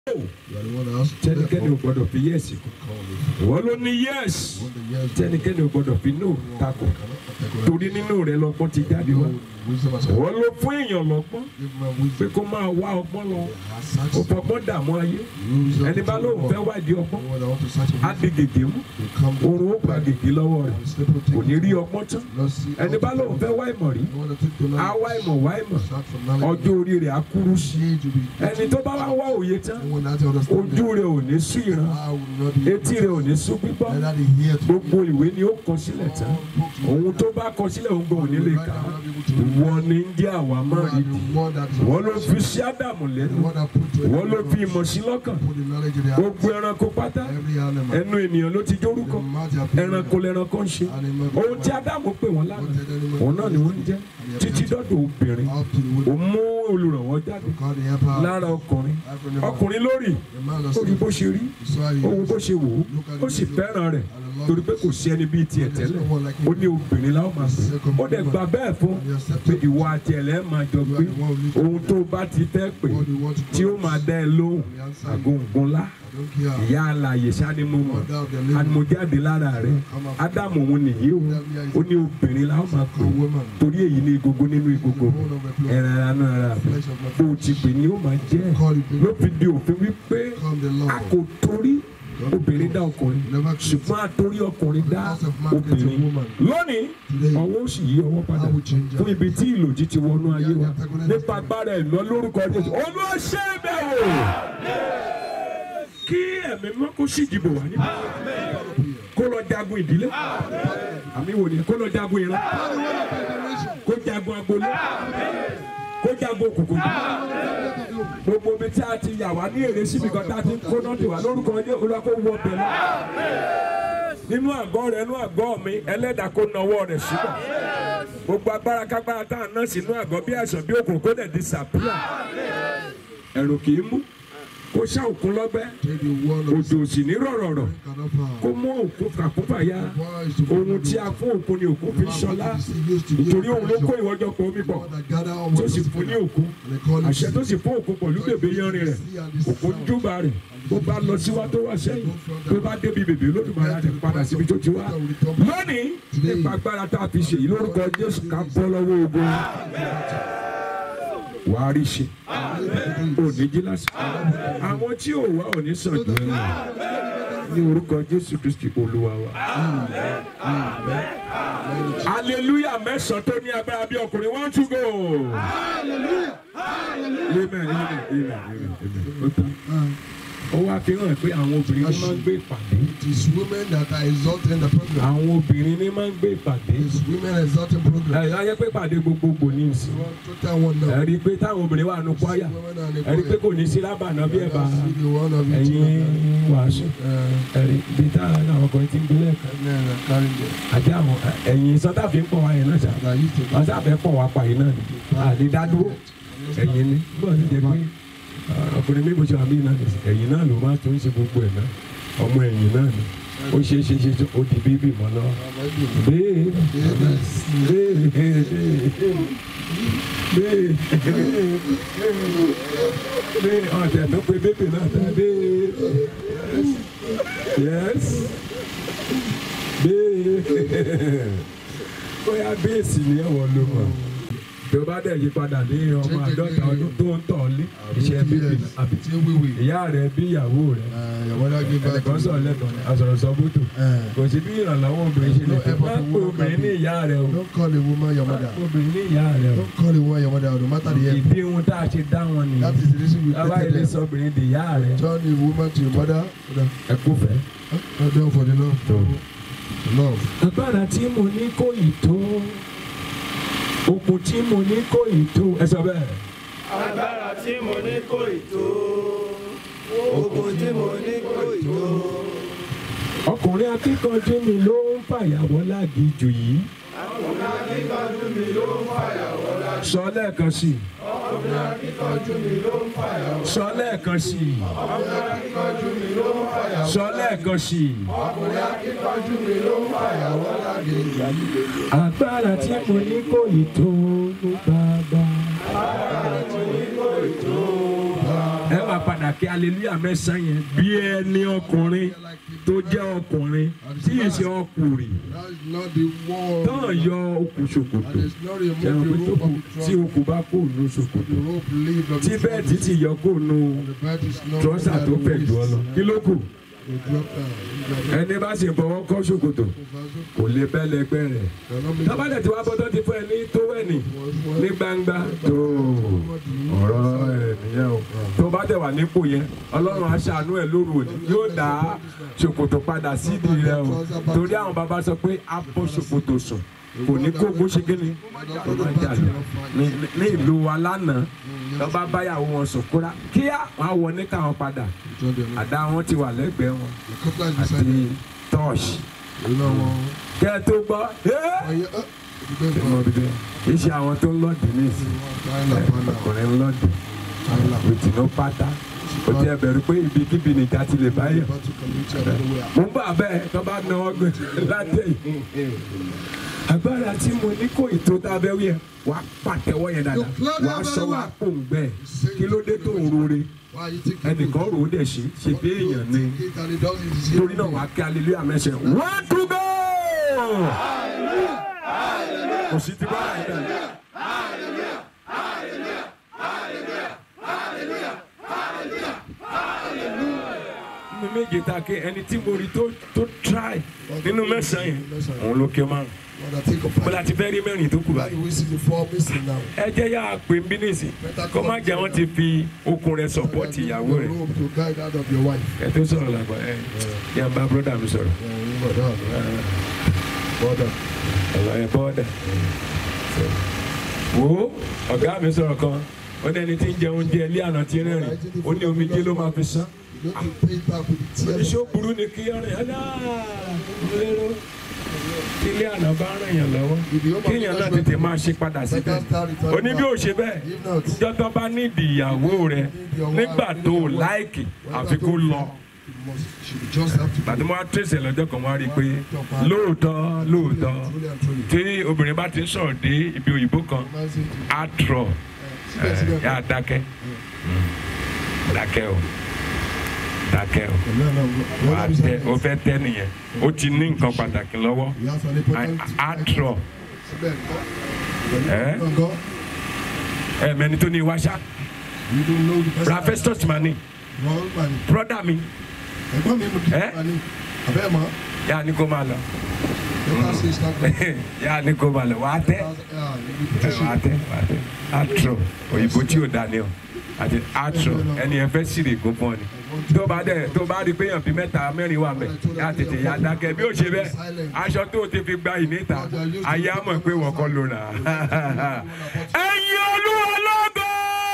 You are the one that has to tẹnikẹ́ni ò therefore gbọ́dọ̀ fi yẹ́ẹ̀sì kù call it. ìwọ ló ní yẹ́ẹ̀sì When the years tẹnikẹ́ni ò gbọ́dọ̀ fi no takò torí nínú rẹ lọ́gbọ́n ti jáde wá wisdom has ìwọ ló fún èèyàn lọ́gbọ́n give man pé wisdom. kó máa wá ọgbọ́n lọ Has searched ó fọgbọ́n dààmú ayé wisdom ẹni bá to lóun the fẹ́ world. wádìí ọgbọ́n Anyone that want to search á di gègé mú will come oorun ó gba gègé lọ́wọ́ rẹ̀ and sleep will take kò ní it. rí ọgbọ́n tán Not see ẹni bá lóun fẹ́ wá ìmọ̀ rí You want to take the á knowledge. wá ìmọ̀ wá ìmọ̀ Search for knowledge. ọjọ́ orí rẹ̀ á kúrú sí i Age will be ẹni tó bá wá wá òye tán Anyone that understand ojú rẹ̀ ò ní sú ìran I will not be etí rẹ̀ ò ní sú gbígbọ́ Neither the hear to gbogbo ìwé ni ó kọ sílẹ̀ tán ohun tó bá kọ sílẹ̀ òun gan ò ní lè kà á ìwọ ni ń jẹ́ àwa máa rí di ìwọ ló fi sí ádámù lẹ́nu ìwọ ló fi ìmọ̀ sí lọ́kàn gbogbo ẹranko pátá ẹnu ènìyàn ló ti jórúkọ ẹranko lẹranko ń ṣe ohun tí ádámù pè wọ́n lánàá òun náà ni wọ́n ń jẹ́ títí dọ́dọ̀ obìnrin ó mú olùrànwọ́ jáde lára ọkùnrin ọkùnrin lórí ó rí bó ṣe rí ohun bó ṣe wò ó ó sì fẹ́ràn rẹ̀ torí pé kò sí ẹni bíi tiẹ̀ tẹ́lẹ̀ ó ní obìnrin láwọn máa pè ó dẹ̀ gbà bẹ́ẹ̀ fún pé ìwọ àti ẹ̀lẹ́ máa jọ gbé ohun tó bá ti fẹ́ pè tí ó máa dá ẹ lóhùn àgùngunlá ìyá alàyè sani mo mọ̀ àmójáde lára rẹ̀ ádámù òun nìyí o ó ní obìnrin láwọn máa pè torí èyí ní egungun nínú egungun ẹ̀ràn ara náà ara rẹ̀ bó o ti pè ní ó máa jẹ́ ló fi di òfin wípé a kò torí obìnrin dá ọkùnrin ṣùgbọ́n a torí ọkùnrin dá obìnrin lónìí ọwọ́ sì yí ọwọ́ padà fún ibi tí ìlòjì ti wọnú ayé wa nípa agbára ẹ̀ lọ lórúkọ Jésù olóṣè bẹ̀rù kí ẹ̀mí mọ́ kó sì dìbò wá níbí kó lọ jagun ìdílé àmì wò ni kó lọ jagun ìran kó jagun agbolé kó jagun òkùnkùn gbogbo ibi tí a ti yà wá ní èrè síbi kan tá a ti ń kó náà ti wà lórúkọ ní olùkọ́ wọ bẹ̀ lọ nínú àgọ́ rẹ̀ nínú àgọ́ mi ẹlẹ́dàá kó nawọ́ rẹ̀ síbẹ̀ gbogbo agbára kágbára tá a ná sínú àgọ́ bí àìsàn bí òkùnkùn kó dẹ̀ disappear ẹ̀rù kì í mú kó ṣá òkun lọ́gbẹ́ òjò sì ní rọ̀rọ̀rọ̀ kó mú òkun fàkúfà ya ohun tí a fún òkun ni òkun fi ṣọlá nítorí òun ló kó ìwọ́jọ pọ̀ omi pọ̀ tó sì fún ní òkun àṣẹ tó sì fún òkun pẹ̀lú bèbè yanrìn rẹ̀ òkun júbà rẹ̀ bó bá lọ síwá tó wá sẹ́yìn tó bá débi bèbè lódùmarè àti padà síbi tó ti wá lónìí nípa agbára tá a fi ṣèyí lórúkọ Jésù ká bọ́ lọ́wọ́ ogun wàá rí ṣe òní jí lásìkò àwọn tí ò wá òní sàn jù ẹ lọ ní orúkọ Jésù Kristi Olúwa wa. hallelujah mẹ́sàn-án tó ní agbára bí ọkùnrin one two go. amen amen amen amen amen. Ó tán. ó wá fi hàn pé àwọn obìnrin ní máa ń gbé ìpàdé. It is women that are exalting the program. àwọn obìnrin ní máa ń gbé ìpàdé. It is women exalting program. ẹ ayé pé ìpàdé gbogbogbò ní ìsìn. One total one now. ẹ rí i pé táwọn obìnrin wà nù kwaya ẹ rí i pé kò ní sí lábàánà bí ẹ bá ẹ̀yin wàásù ẹ rí ibi táwọn àwọn ọkùnrin ti ń gbé lẹ́ẹ̀kan àti àwọn ẹ̀yin sọ́tà fi ń pọ̀ wá yẹn náà ṣá wọ́n sábẹ́ pọ̀ wá pa yìí náà ni àdídádúró ẹ̀yin ni bọ́ọ̀ ní jẹ́ pé ọkùnrin mi bó ṣe wà mí náà nìyí ẹ̀yin náà ló máa tún ṣe gbogbo ẹ̀ náà ọmọ ẹ̀yin náà ni ó ṣe é ṣe ṣe ṣe ó di bíbí mọ́ lọ. béèrè béèrè béèrè béèrè ọ̀tẹ̀ tó pe bébì náà tẹ̀ béèrè yes béèrè bóyá béèsì ni ẹ̀wọ̀n ló mọ̀ tó bá dẹ̀ yí padà ní ọmọ àádọ́ta ọdún tó ń tọ̀ lé iṣẹ́ bíbí àbí ìyá rẹ̀ bí ìyàwó rẹ̀ ẹnìkan sọ̀rọ̀ lẹ́tọ̀ọ́ àsọ̀rọ̀ sọ bótò kò sí bí ìrànlọ́wọ́ obìnrin ṣe lè fi má pé obìnrin ní ìyá rẹ̀ o Don't call a woman your má mother. pé obìnrin ní ìyá rẹ̀ o Don't call a woman your mother, no matter the age. ìdí ohun tá a ṣe dá wọn That nìyẹn is the reason we bàbá created ilé them. sọ obìnrin di ìyá rẹ̀ Turn a woman to your mother. ẹ kú fẹ́. Not done for the love. tó. Love. agbára tí mo ní kò ì tó okùn tí mo ní kò ì tó ẹ sọ bẹ́ẹ̀. agbára tí mo ní kò ì tó ogun tí mo ní kò ì tó. ọkùnrin akíkanjú mi ló ń fàyàwọ́ lágìjù yìí. ọkùnrin akíkanjú mi ló ń fàyàwọ́ láti. sọ lẹ́ẹ̀kan sí i. ọkùnrin akíkanjú mi ló ń fàyàwọ́. sọ lẹ́ẹ̀kan sí i. ọkùnrin akíkanjú mi ló ń fàyàwọ́. sọ lẹ́ẹ̀kan sí i. ọkùnrin akíkanjú mi ló ń fàyàwọ́ láti. agbára tí mo ní kò ì tó bàbá. agbára tí mo ní kò ì tó. ẹ máa padà padà kí hallelujah mẹ́sàn-án yẹn bí ẹni ọkùnrin tó jẹ́ ọkùnrin tí ì ṣe ọkùnrin That is not the wall. tán yọ okùn ṣòkòtò And it's not remove ṣẹ̀rọ pé the tó rope kù of the tí trunk. okùn bá kó nu ṣòkòtò The rope leave of tí the bẹ́ẹ̀ trunk. títí yọ kó nu The bed is not trọ́sà tó under the fẹ̀ jù ọ lọ waist. kí ló kù The drop down. ẹni bá sì fọwọ́ kọ́ ṣòkòtò kò lè bẹ́ lẹgbẹ́ rẹ̀ tábàdẹ̀ tí wàá bọ́tọ́ ti fún ẹ ní tówẹ́ẹ̀nì ní gbangba tó ọ̀rọ̀ ẹ̀ nìyẹn o tó bá tẹ̀ wà nípò yẹn ọlọ́run aṣàánú ẹ̀ lóru òní yóò dá ṣòkòtò padà sídìí rẹ o torí àwọn bàbá sọ pé a bọ́ ṣòkòtò sùn kò ní kó bó ṣe kíni kò má jà lọ ní- ní ìlú wa lánàá lọ́ba báyàwó wọn sùn kúrá kíá wọn á wọ ní káwọn padà àdá wọn ti wà lẹ́gbẹ̀ẹ́ wọn àti tọ́ọ̀ṣì kẹ́ ẹ tó gbọ́ ẹ́ kì í ṣe àwọn tó ń lọ́ọ̀dì ní ìsìn ọkùnrin ń lọ́ọ̀dì ìtìnú pátá kò tí ẹ bẹ̀rù pé ibikíbi nìjà ti lè báyọ̀ mo ń bà bẹ́ẹ̀ tó bá náwó gbé látẹ̀ yìí agbára tí mo ní kò ètò tábẹ́ wí ẹ̀ wà á pàtẹ́wọ́ yẹn dáadáa wà á sọ wà á pòǹgbẹ́ kí ló dé tó ń rore ẹnìkan rò ó dẹ̀ ṣe ṣe bí èèyàn ni torí náà wà á kí hallelujah mẹ́sẹ̀ one to go kò sí ti bá ẹ̀ bẹ́ẹ̀. nínú méje ta ké ẹni tí mo rí tó tó try nínú mẹ́sàn-án yẹn òun ló ké márùn bọ́lá ti fẹ́ rí mẹ́rin tó kù báyìí ẹ jẹ́ yá pé ń bí nìsí kó má jẹ́ wọ́n ti fi okùn rẹ̀ sọ̀pọ́tì ìyàwó rẹ̀ ẹ tó sọ̀rọ̀ làgbà ẹ yà ń bá bọ́dà mi sọ̀rọ̀ ọ̀rọ̀ ẹ bọ́dà wo ọ̀gá mi sọ̀rọ̀ kan ó ní ẹni tí ń jẹ oúnjẹ ilé àná tí ń rẹ́rìn ó ní omijé ló máa fi sán oníṣẹ́ burú ni kí ọ̀rìn ẹ̀ náà lérò tí ilé àná bá ràn yàn lọ́wọ́ kéèyàn náà tètè máa ṣe padà síbẹ̀ oní bí ò ṣe bẹ́ẹ̀ ìjọ tó bá nídìí ìyàwó rẹ nígbà tó o láìkì àfi kó lọ bàtí mo wá tẹ̀sẹ̀ lọ́jọ́ kan wá rí i pé lóòótọ́ lóòótọ́ tí obìnrin bá ti ń sọ̀rọ̀ dé ibi òyìnbó kan á trọ̀ ẹ̀ yá dákẹ́ dákẹ́ o dákẹ́ o wà á tẹ o fẹ́ tẹ́ nìyẹn o ti ní nǹkan pàtàkì lọ́wọ́ á trọ̀ ẹ̀ ẹ̀ mẹ́ni tó ní iwáṣá ra festus mani broda mi ẹ̀gbọ́n mi Ẹ́? abẹ́ mọ́ yà ni kó máa lọ better say start from yà ni kó máa lọ wà á tẹ́ ẹ̀ wà á tẹ́ wà á tẹ́ á trọ̀ òyìnbó tí ò dání o àti á trọ̀ ẹni ẹ fẹ́ sírì gún fún ọ ni tó bá dẹ̀ tó bá rí i pé èèyàn bíi mẹ́ta mẹ́rin wà mẹ́ yà tètè yà dákẹ́ bí ó ṣe bẹ́ẹ̀ aṣọ tó o ti fi gba ìníta ayé á mọ̀ pé wọ́n kọ́ ló rà á. ẹ̀yin olúwa lógo.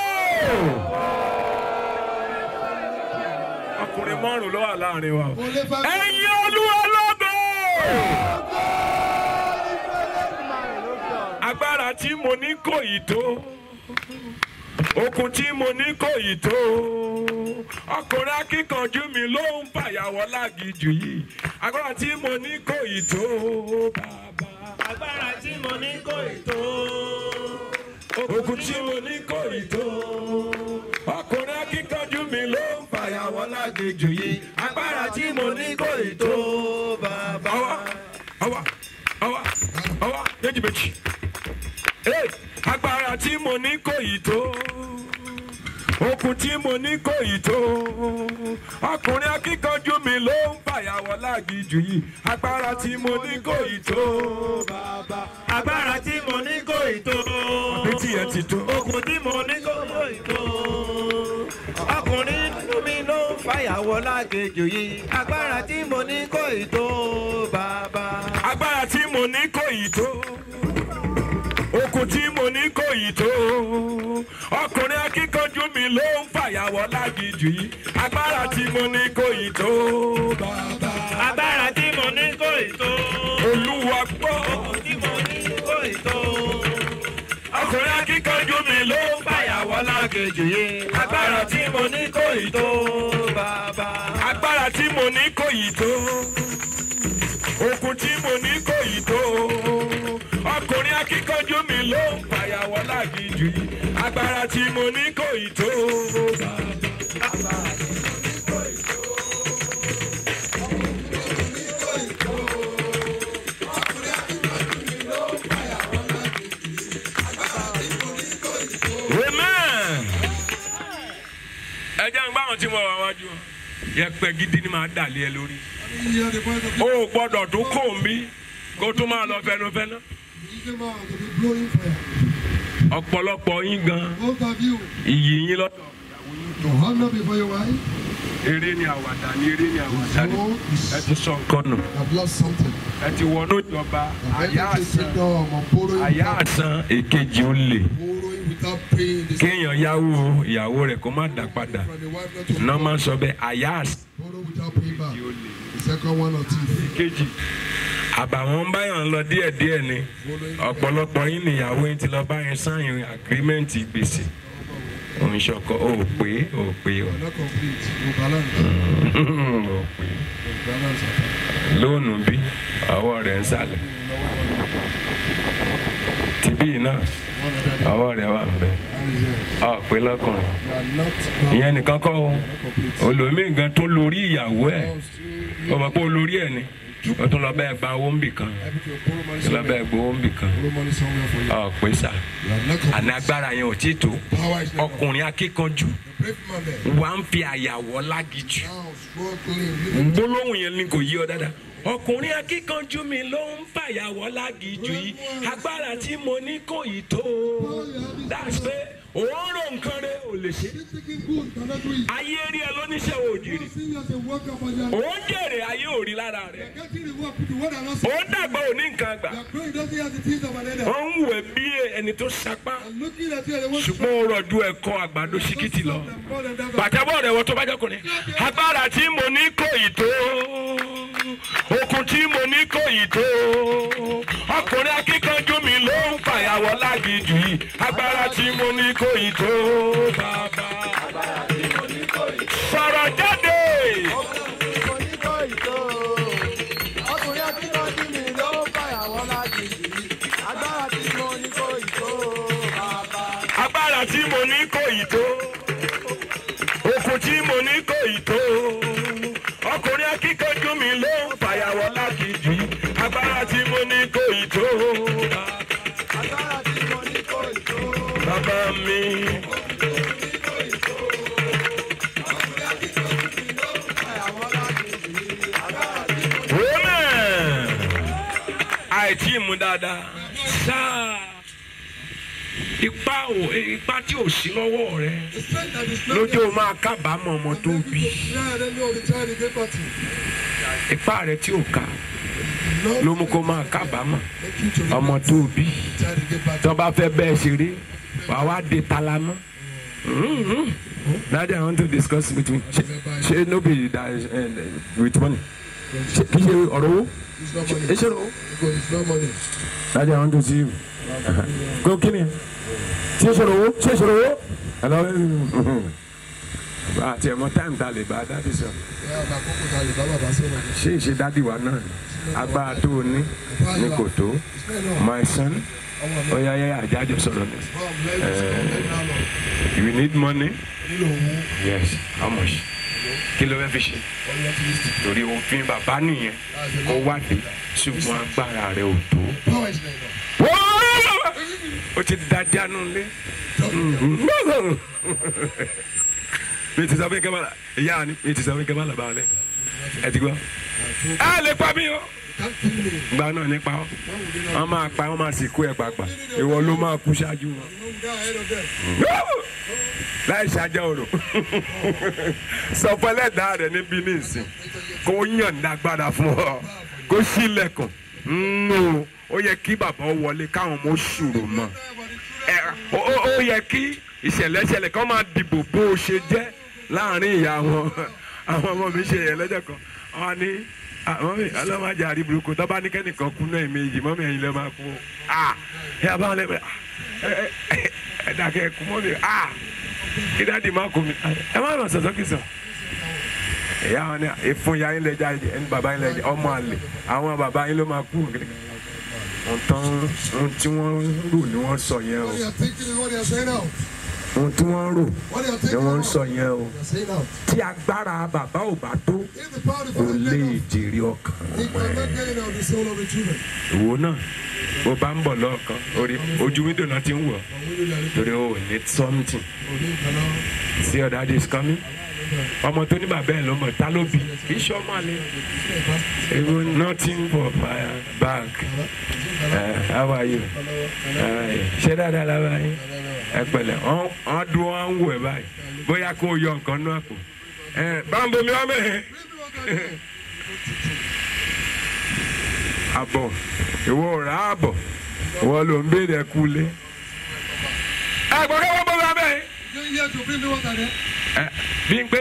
ọkùnrin márùn ló wà láàrin wa. ẹ̀yin olúwa lógo. agbára tí mo ní kò yìí tó okun tí mo ní kò yìí tó ọkùnrin akíkanjú mi ló ń fàyàwọ́ lágìjù yìí agbára tí mo ní kò yìí tó bàbá agbára tí mo ní kò ì tó. okun tí mo ní kò yìí tó ọkùnrin akíkanjú mi ló ń fàyàwọ́ lágìjù yìí agbára tí mo ní kò ì tó. bàbá. awa awa awa awa méjì méjì Hey, agbára tí mo ní kò yìí tó okun tí mo ní kò yìí tó ọkùnrin akíkanjú mi ló ń fàyàwọ́ lágìjù yìí agbára tí mo ní kò yìí tó bàbá agbára tí mo ní kò ì tó. àbí tiẹ̀ ti tó okùn tí mo ní kò ì tó. ọkùnrin nínú mi ló ń fàyàwọ́ lágejò yìí. agbára tí mo ní kò ì tó. bàbá. agbára tí mo ní kò yìí tó okun tí mo ní kò yìí tó ọkùnrin akíkanjú mi ló ń fàyàwọ́ lágìjù yìí agbára tí mo ní kò yìí tó bàbá agbára tí mo ní kò ì tó. olúwa gbọ́ okùn tí mo ní kò ì tó. ọkùnrin akíkanjú mi ló ń fàyàwọ́ lágìjù yìí agbára tí mo ní kò ì tó. bàbá. agbára tí mo ní kò yìí tó okun tí mo ní kò yìí tó ọkùnrin akíkanjú mi ló ń fàyàwọ́ lágìjù yìí agbára tí mo ní kò yìí tó. agbára tí mo wà wájú wọn yẹpẹ gidi ni màá dà lé ẹ lórí You hear the voice of o ò gbọ́dọ̀ tó kò mí kó tó máa lọ fẹnufẹnu the evil man to be blowing fire. ọ̀pọ̀lọpọ̀ yín gan Both of you, iyì yín lọ. to honor before your wife, eré ni àwàdà ni eré ni àwàdà ni so ẹ ti sọ nǹkan nù have lost something. ẹ ti wọnú ìjọba Have àyà entered the àsán kingdom of borrowing àyà without, àsán èkejì ó lè borrowing without paying the kéèyàn yáwó ìyàwó rẹ̀ kó má dà padà from the wife not to náà máa ń sọ bẹ́ẹ̀ àyà àsán borrow without paying back. ó lè. The second one or thief. kejì àbàwọ́n báyọ̀ ń lọ díẹ̀díẹ̀ ni ọ̀pọ̀lọpọ̀ yín nìyàwó yín ti lọ báyìí sáyìn àgírímẹ́ǹtì gbèsè òun ṣọkọ ò pé ò pé ò Not complete. No balance. ò pé No balance at all. lóònù bí ọwọ́ rẹ̀ ń sàlẹ̀ tìbí náà One of them. ọwọ́ rẹ̀ wà ń bẹ̀ That is it. ọ̀ pé lọ́kùnrin You are not ìyẹn nìkan kọ́ o not complete. olómìn gan tó lórí ìyàwó ẹ̀ Now, still, ó mọ̀ pé olórí ẹ̀ ni ó tún lọ bẹ́ẹ̀ gba owó ń bì kan able to borrow money ó lọ somewhere. bẹ́ẹ̀ gbowó ń bì kan Borrow money somewhere for you. ọ̀ pé sà You are not àní complete. agbára yẹn ò tí tó Power is not ọkùnrin akíkanjú The brave man there. wà ń fi àyàwọ́ lágìjù Now struggling. You gbólóhùn yẹn ni kò yí ọ dáadáa ọkùnrin akíkanjú mi ló ń fàyàwọ́ lágìjù yìí agbára tí mo ní kò yí tó that's pé òun rò nǹkan rẹ ò lè ṣe Thinking good, cannot do it. ayé rí ẹ lóníṣẹ́ òjìrì See you as a worker, but you are òun jèrè ayé ò rí lára rẹ getting the work. The word are not òun dàgbà ò ní nǹkan gbà You are growing, doesn't have the things of an elder. ó ń wẹ̀ bí ẹni tó sapá And looking at you, they want to ṣùgbọ́n ó rọ̀jú ẹ̀kọ́ àgbàdo ṣíkìtì lọ. them more than that. pàtẹ́wọ́ rẹ̀ wọ́n tó bá jọkùnrin. agbára tí mo ní kò yìí tó okun tí mo ní kò yìí tó ọkùnrin akíkanjú mi ló ń fàyàwọ́ lágìjù yìí agbára tí mo ní kò yìí tó bàbá. sọ̀rọ̀ jáde. ọkùnrin akíkanjú mi ló ń fàyàwọ́ láti jì agbára tí mo ní kò ì tó bàbá. agbára tí mo ní kò yìí tó okun tí mo ní kò yìí tó ọkùnrin akíkanjú mi ló ń fàyàwọ́ lágìjù yìí agbára tí mo ní kò yìí tó agbára tí mo ní kò ì tó bàbá mi. fàyàwọ́ láti jì agbára tí mo Amen. àìtí mu dáadáa sáà ipa ò ipa tí ò sí lọ́wọ́ rẹ The strength that is not lójú o máa kábàámọ̀ ọmọ tó bí Yeah, they know the child is able to. ipa rẹ tí ò ká Lord, ló mú kó máa kábàámọ̀ make you to ọmọ tó bí the child to get back tó bá fẹ́ bẹ́ẹ̀ ṣeré wàá wá de talamọ́. Daddy, I want to discuss with you. Ṣé ṣé no be that uh, with money? Ṣé kì í ṣe ọ̀rọ̀ owó? It's not Ṣé money. ṣe ọ̀rọ̀ owó? Because it's not money. Daddy, I want to see you. Go kí ni? Ṣé ṣe ọ̀rọ̀ owó? Ṣé ṣe ọ̀rọ̀ owó? Hello. Àti ẹ̀mọ táìmù ta lè bá dádì sọ. Yeah, my coco that is Baba Basoro. Ṣé ìṣe dádì wa náà ni? Agbára tó o ní ní kò tó. It's not enough. My son, Ọmọ mi. ó yá yá àjájọ sọ̀rọ̀ ni. Mom, let us go. Let me know. You need money? Nílò owó. Yes. How much? Kí ló fẹ́ fi ṣe? All you have to do is to- Torí òfin bàbá nìyẹn. Kó wádìí ṣùgbọ́n agbára rẹ̀ ò tó. Power is not enough. ó ti dájá nù lé. mi ti sọ fún kẹ́mọ́lá ìyá ni mi ti sọ fún kẹ́mọ́lá bá lẹ ẹ ti gbọ́. ẹ lè pa mí o. Can't kill me. gba náà nípa ọ wọn máa pa wọn máa sì kú ẹ pàpà ìwọ ló máa kú ṣáájú wọn. You know, down ahead of them. láì ṣáájá òrò sọ fún ẹlẹ́dàá rẹ níbí ní ìsìn kó yànda agbára fún ọ kó sílẹ̀kùn nù ó yẹ kí bàbá wọlé káwọn ọmọ ṣòro mọ́ ẹ ó ó- ó yẹ kí ìṣẹ̀lẹ̀ ṣẹlẹ̀ kán máa dìbò bó o ṣe jẹ́ láàrin ìyá wọn àwọn ọmọ mi ṣe yẹn lọ́jọ́ kan wọn ní àwọn mi ọlọ́mọdé àríburúkú tó bá ní kẹ́nìkan kú náà méjì mọ́mí ẹ̀yin ló máa kú o ah ẹ bá wọn lẹ́gbẹ̀ẹ́ ẹ ẹ ẹ dàkẹ́ ẹ kú mọ́mí ah kí dáàdi má kú mi ẹ má lọ sọ̀tọ́ kì í sọ. ìyá wọn ni ìfún ya yín lẹ́jà ẹni bàbá yín lẹ́jà ọmọ àlè àwọn bàbá yín ló máa kú ohun tán ohun tí wọ́n rò ni wọ́n sọ yẹn o What they are thinking is what they are saying out. ohun tí wọ́n rò What they are ni thinking wọ́n out. sọ yẹn o They are saying out. tí agbára bàbá ò bá tó If the power of kò the lè Father jèrè ọkàn He ọmọ cannot ẹ get out the soul of the children. ìwọ náà bó bá ń bọ̀ lọ́ọ̀kan orí ojú wíńdò náà ti ń wọ̀ And we will let it torí o ò ní something go. We cannot. see your daddy is coming ọmọ tó ní bàbá ẹ̀ ló mọ̀ ta ló bí kì í ṣe ọmọ àlè ewu nothing for fire back ẹ how are you ẹ ṣé dáadáa lára yín ẹ pẹ̀lẹ́ wọn wọn dún wọn ń wò ẹ báyìí bóyá kó o yọ nǹkan náà kù ẹ báńbó mi wá mẹ́hẹ̀ẹ́ àbọ̀ ìwọ ò rà àbọ̀ ìwọ ló ń béèrè ẹkú lé. ẹ gbọ́ kí wọ́n bọ́ bá bẹ́ẹ̀. You here to bring me water there? ẹ bí n pé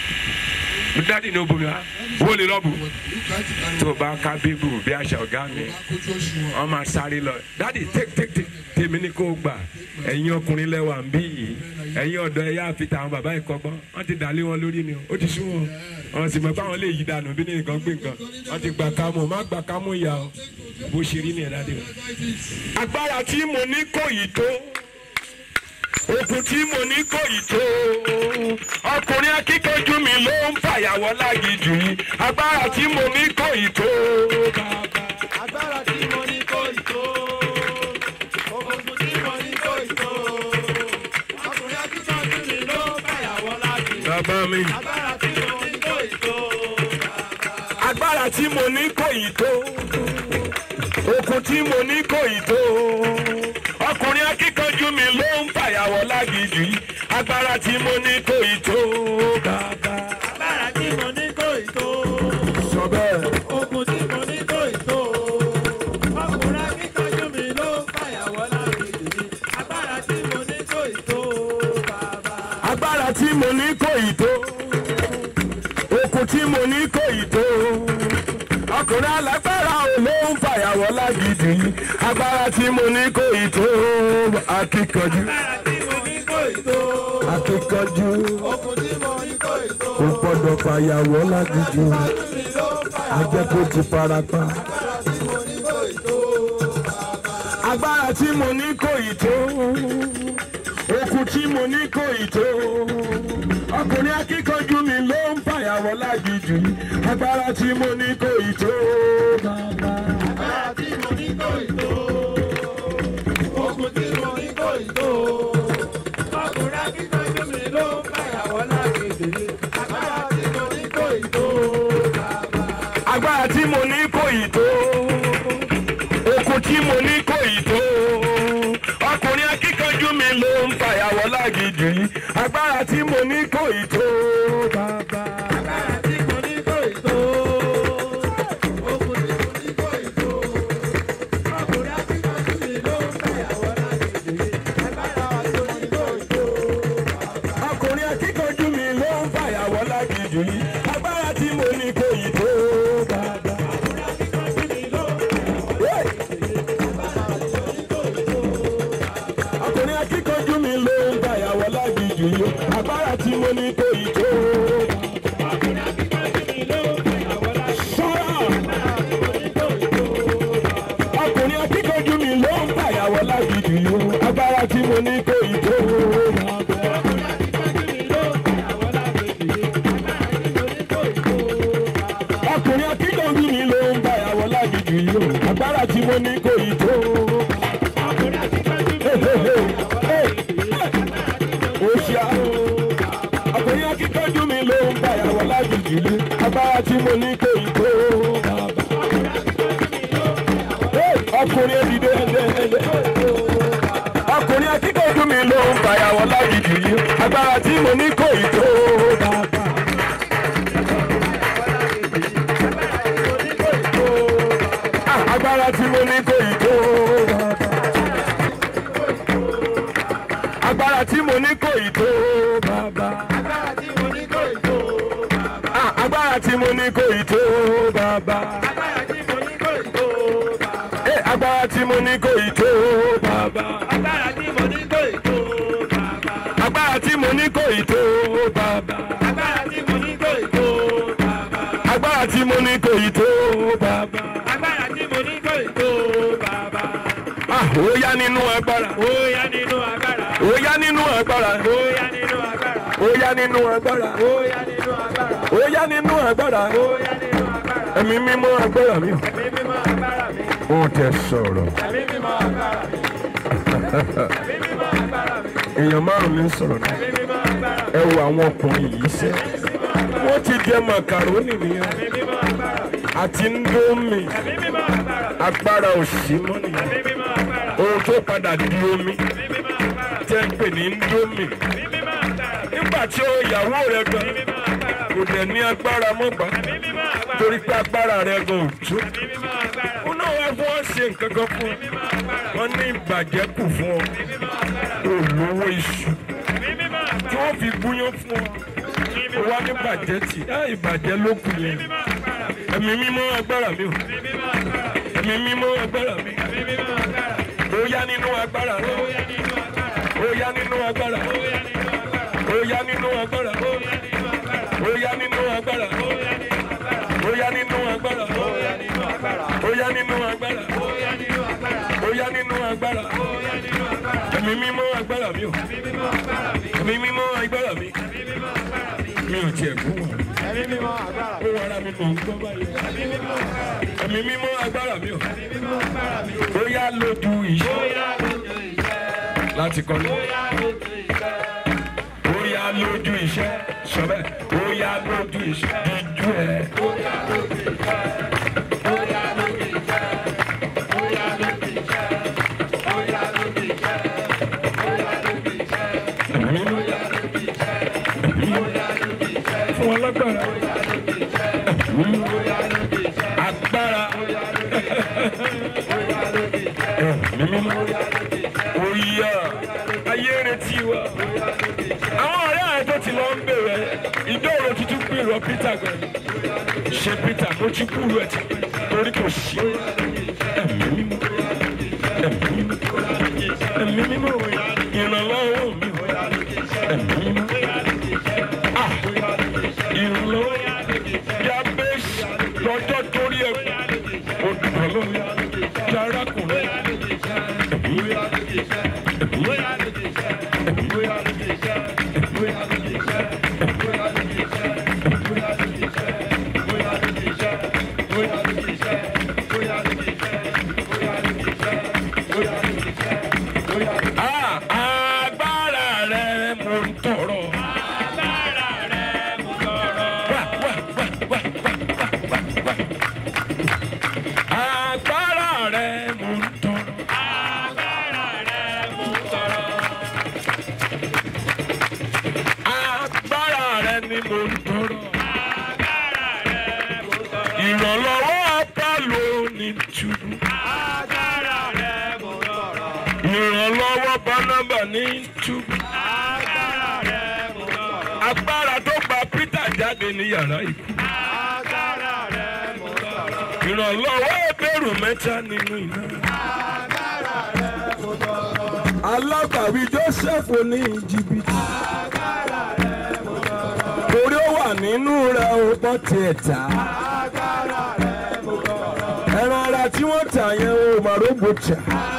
dádì ní obìnrin wa wo lè lọ bù. You can't carry tó o bá ká bíbù bí àṣà ọ̀gá mi Kojú oṣù wọn. wọ́n máa sáré lọ dádì take take take tèmi ní kó o gbà ẹ̀yin ọkùnrin lẹ́wà ń bí yìí ẹ̀yin ọ̀dọ́ ẹ̀yà àfità àwọn bàbá ìkọ́gbọ́n wọ́n ti dàlé wọn lórí ni o ó ti sún wọn wọ́n sì mọ̀ pé àwọn lè yí dànù bí ní nǹkan gbé nǹkan wọ́n ti gbà kámú má gbà kámú ìyá o bó ṣe rí nìyẹn dádì o. agbára tí mo ní kò yìí tó okùn tí mo ní kò yìí tó ọkùnrin akíkanjú mi ló ń fàyàwọ́ lágìjù yìí agbára tí mo ní kò yìí tó agbára tí mo ní kò ì tó ogun tí mo ní kò ì tó ọkùnrin akíkanjú mi ló fàyàwọ́ láti bàbá mi. agbára tí mo ní kò ì tó agbára tí mo ní kò yìí tó okùn tí mo ní kò yìí tó ọkùnrin akíkanjú mi ló ń fàyàwọ́ lágìjù yìí agbára tí mo ní kò yìí tó bàbá. agbára tí mo ní kò ì tó sọ bẹ́ẹ̀. ogun tí mo ní kò ì tó ọkùnrin akíkanjú mi ló fàyàwọ́ láti agbára tí mo ní kò ì tó bàbá. agbára tí mo ní kò yìí tó okùn tí mo ní kò yìí tó ọkùnrin alágbára ò ló ń fàyàwọ́ lágìjù yìí agbára tí mo ní kò yìí tó akíkanjú agbára tí mo ní kò ì tó akíkanjú ogun tí mo ní kò ì tó kò gbọdọ̀ fàyàwọ́ lágìjù mi ló fàyàwọ́ ajẹ́ kó ti farapa. tí mo ní kò ì tó. agbára tí mo ní kò yìí tó okùn tí mo ní kò yìí tó ọkùnrin akíkanjú mi ló ń fàyàwọ́ lágìjù yìí agbára tí mo ní kò yìí tó bàbá. Agbára tí mo ní kò ì tó. Ogun tí mo ní kò ì tó. Ọkùnrin akíkanjú mi ló ń fàyàwọ́ lágbègbè. Agbára tí mo ní kò ì tó. agbára tí mo ní kò yìí tó okùn tí mo ní kò yìí tó ọkùnrin akíkanjú mi ló ń fàyàwọ́ lágìjù yìí agbára tí mo ní kò yìí tó bàbá. Agbára tí mo ní kò ì tó. Ogun tí mo ní kò ì tó. Ọkùnrin akíkanjú mi ló ń fàyàwọ́ lágbègbè. Agbára tí mo ní kò ì tó. ọkùnrin akíkanjú mi ló ń fàyàwọ́ lágìjù yìí agbára tí mo ní kò yìí tó bàbá. ọkùnrin akíkanjú mi ló ń fàyàwọ́ lágìjù yìí agbára tí mo ní kò yìí tó sọ́ra. ọkùnrin akíkanjú mi ló ń fàyàwọ́ lágìjù yìí agbára tí mo ní kò yìí tó ọkùnrin akíkanjú mi ló ń fàyàwọ́ lágìjù yìí agbára tí mo ní kò yìí tó. Oṣia ọkùnrin akíkanjú mi ló ń fàyàwọ́ lágìjù yìí agbára tí mo ní kò yìí tó. ọkùnrin èdìdé ẹdẹ ọkùnrin akíkanjú mi ló ń fàyàwọ́ lágìjù yìí agbára tí mo ní kò yìí tó. Ah, agbára tí mo ní kò yìí tó. agbára tí mo ní kò yìí tó. bàbá. Agbára tí mo ní kò ì tó. Ah, agbára tí mo ní kò yìí tó. bàbá. Agbára tí mo ní kò ì tó. Eh, agbára tí mo ní kò yìí tó. bàbá. Agbára tí mo ní kò ì tó. agbára tí mo ní kò yìí tó. bàbá. Agbára tí mo ní kò ì tó. agbára tí mo ní kò yìí tó. bàbá. Agbára tí mo ní kò ì tó. Bàbá. Ah, ó yá nínú agbára. Ó yá nínú agbára. ó yá nínú agbára. Ó yá nínú agbára. ó yá nínú agbára. Ó yá nínú agbára. ó yá nínú agbára. Ó yá nínú agbára. ẹ̀mí mímọ́ agbára mi. Ẹ̀mí mímọ́ agbára mi. ó tẹ sọ̀rọ̀. Ẹ̀mí mímọ́ agbára mi. Ẹ̀mí mímọ́ agbára mi. èèyàn márùn-ún ní sọ̀rọ̀ náà. Ẹ̀mí mímọ́ agbára mi. ẹ wo àwọn ọkùnrin yìí sẹ́ wọ́n ti jẹ màkàrónì nìyẹn àti ndómi agbára òsì mọ́ nìyẹn ohun tó padà di omi tẹ́ ń pè ní ndómi nígbà tí ó ìyàwó rẹ gan kò dẹ̀ ní agbára mọ́gbà torí pé agbára rẹ gan ò tó ó náà wá fún ọ ṣe nǹkan kan fún ọ wọn ní ìbàjẹ́ kù fún ọ olówó iṣu tí wọ́n fi gúnyán fún ọ ó wá ní bàjẹ́ tì á ìbàjẹ́ ló kù yẹn ẹ̀mí mímọ́ agbára mi ò ẹ̀mí mímọ́ agbára mi ó yá nínú agbára rẹ ó yá nínú agbára ó yá nínú agbára ó yá nínú agbára ó yá nínú agbára ó yá nínú agbára ó yá nínú agbára ẹ̀mí mímọ́ agbára mi ò ẹ̀mí mímọ́ agbára mi mi ò tiẹ̀ kú wọn ó wọ ara mi mọ̀ ń gbọ́ báyìí ẹ̀mí mímọ́ agbára mi ò ó yá lójú ìṣe láti kọ́ ní. ó yá lójú iṣẹ́ sọ bẹ́ẹ̀ ó yá lójú iṣẹ́ díjú ẹ̀. fún wọn lágbára agbára mímí oyè ayé retí wa àwọn ọ̀rẹ́ àyè tó ti lọ ń bèrè ìdóòrò tuntun pé ìrọ̀ peter gan ṣe peter mo ti kúrò ẹ̀ ti torí kò sí ẹ̀mí mímọ́ ẹ̀mí mímọ́ ẹ̀mí mímọ́ ìrànlọ́wọ́ mi ẹ̀mí mímọ́ ah ìrànlọ́wọ́ yabesi lọ́jọ́ torí ẹ̀ olùrànlọ́wọ́ yarakùnrin ẹ̀mí Ah, agbára rẹ mo ń tọrọ. Agbára rẹ mo tọrọ. Wá wá wá wá wá wá wá wá. Agbára rẹ mo ń tọrọ. Agbára rẹ mo ń tọrọ. Agbára rẹ ni mo ń tọrọ. Agbára rẹ mo ń tọrọ. Ìrànlọ́wọ́ apá ló ní túbú. Agbára rẹ mo ń tọrọ. Ìrànlọ́wọ́ Bánábà ní túbú. Agbára rẹ mo ń tọrọ. Agbára tó gba Peter jáde ní yàrá ikú. Agbára rẹ mo ń tọrọ. Ìrànlọ́wọ́ ẹgbẹ̀rún mẹ́ta nínú iná. alágbàwí joseph ní jìbìtì torí ó wà nínú rẹ̀ ó bọ́ tiẹ̀ tà ẹran ara tí wọ́n tà yẹn ó màrógbò tà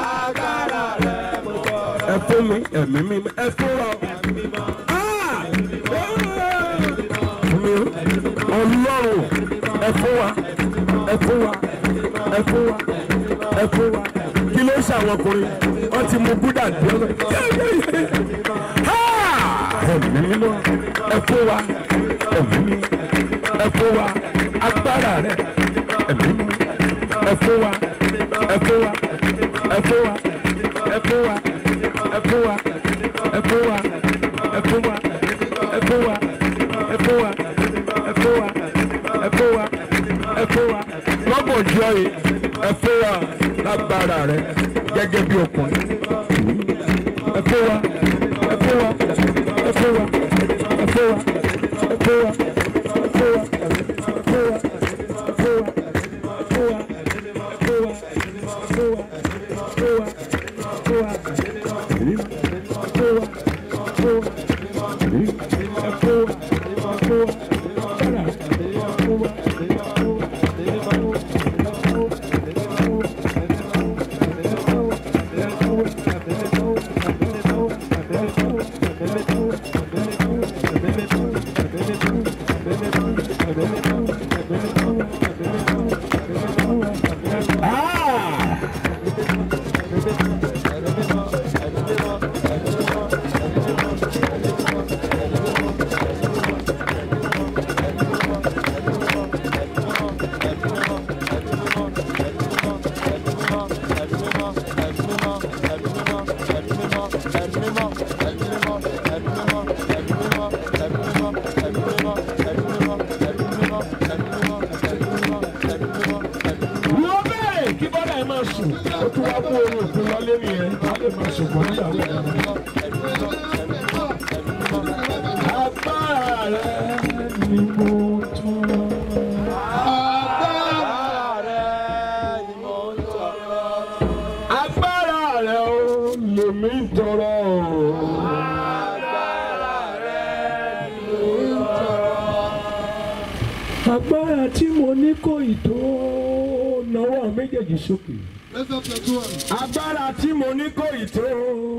ẹ fún mi ẹ̀mí mi ẹ fún wa Ah! fún mi ọlọ́run ẹ fún wa ẹ fún wa ẹ fún wa ẹ fún wa kí ló ṣe àwọn ọkùnrin wọ́n ti mú búdà dé ọ̀nà ẹ̀mí mímọ́ ẹ fún wa ẹ̀mí mímọ́ ẹ fún wa agbára rẹ ẹ̀mí mímọ́ ẹ fún wa ẹ fún wa ẹ fún wa ẹ fún wa ẹ fún wa ẹ fún wa ẹ fún wa ẹ fún wa ẹ fún wa ẹ fún wa ẹ fún wa ẹ fún wa lọ́gànjọ́ yìí ẹ fún wa lágbára rẹ gẹ́gẹ́ bí ọkùnrin ẹ fún wa ẹ fún wa ẹ fún wa ẹ fún wa ẹ fún wa ẹ fún wa ẹ fún wa ẹ fún wa ṣùgbọ́n níyàwó ẹ̀ agbára rẹ ni mo tọrọ. agbára rẹ o lèmi tọrọ. agbára tí mo ní kò ì tó náwó méjèèjì sókè Lift up your two hands. agbára tí mo ní kò ì tó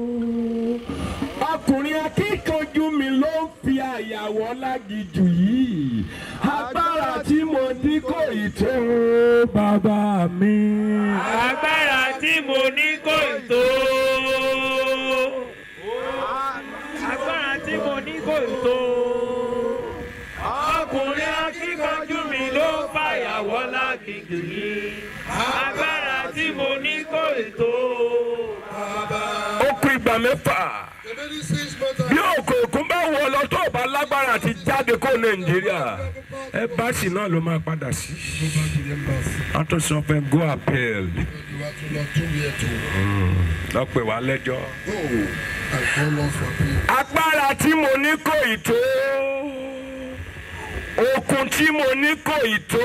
ọkùnrin akíkanjú mi ló ń fi àyàwó lágìjù yìí agbára tí mo ní kò ì tó bàbá mi. agbára tí mo ní kò tó. agbára tí mo ní kò tó. ọkùnrin akíkanjú mi ló fàyàwọ́ lágbègbè yìí. agbára tí mo ní kò tó. ó kú ìgbà mẹ́fà The very six months. bí òkòòkun bá wọ lọ tó o bá lágbára àti jáde kó nàìjíríà ẹ báàsì náà ló máa padà sí. Go back to the embassy. wọ́n tún sọ pé go appeal You are to not to here to lọ pè wá lẹ́jọ́. go and call us for peace. agbára tí mo ní kò ì tó okun tí mo ní kò ì tó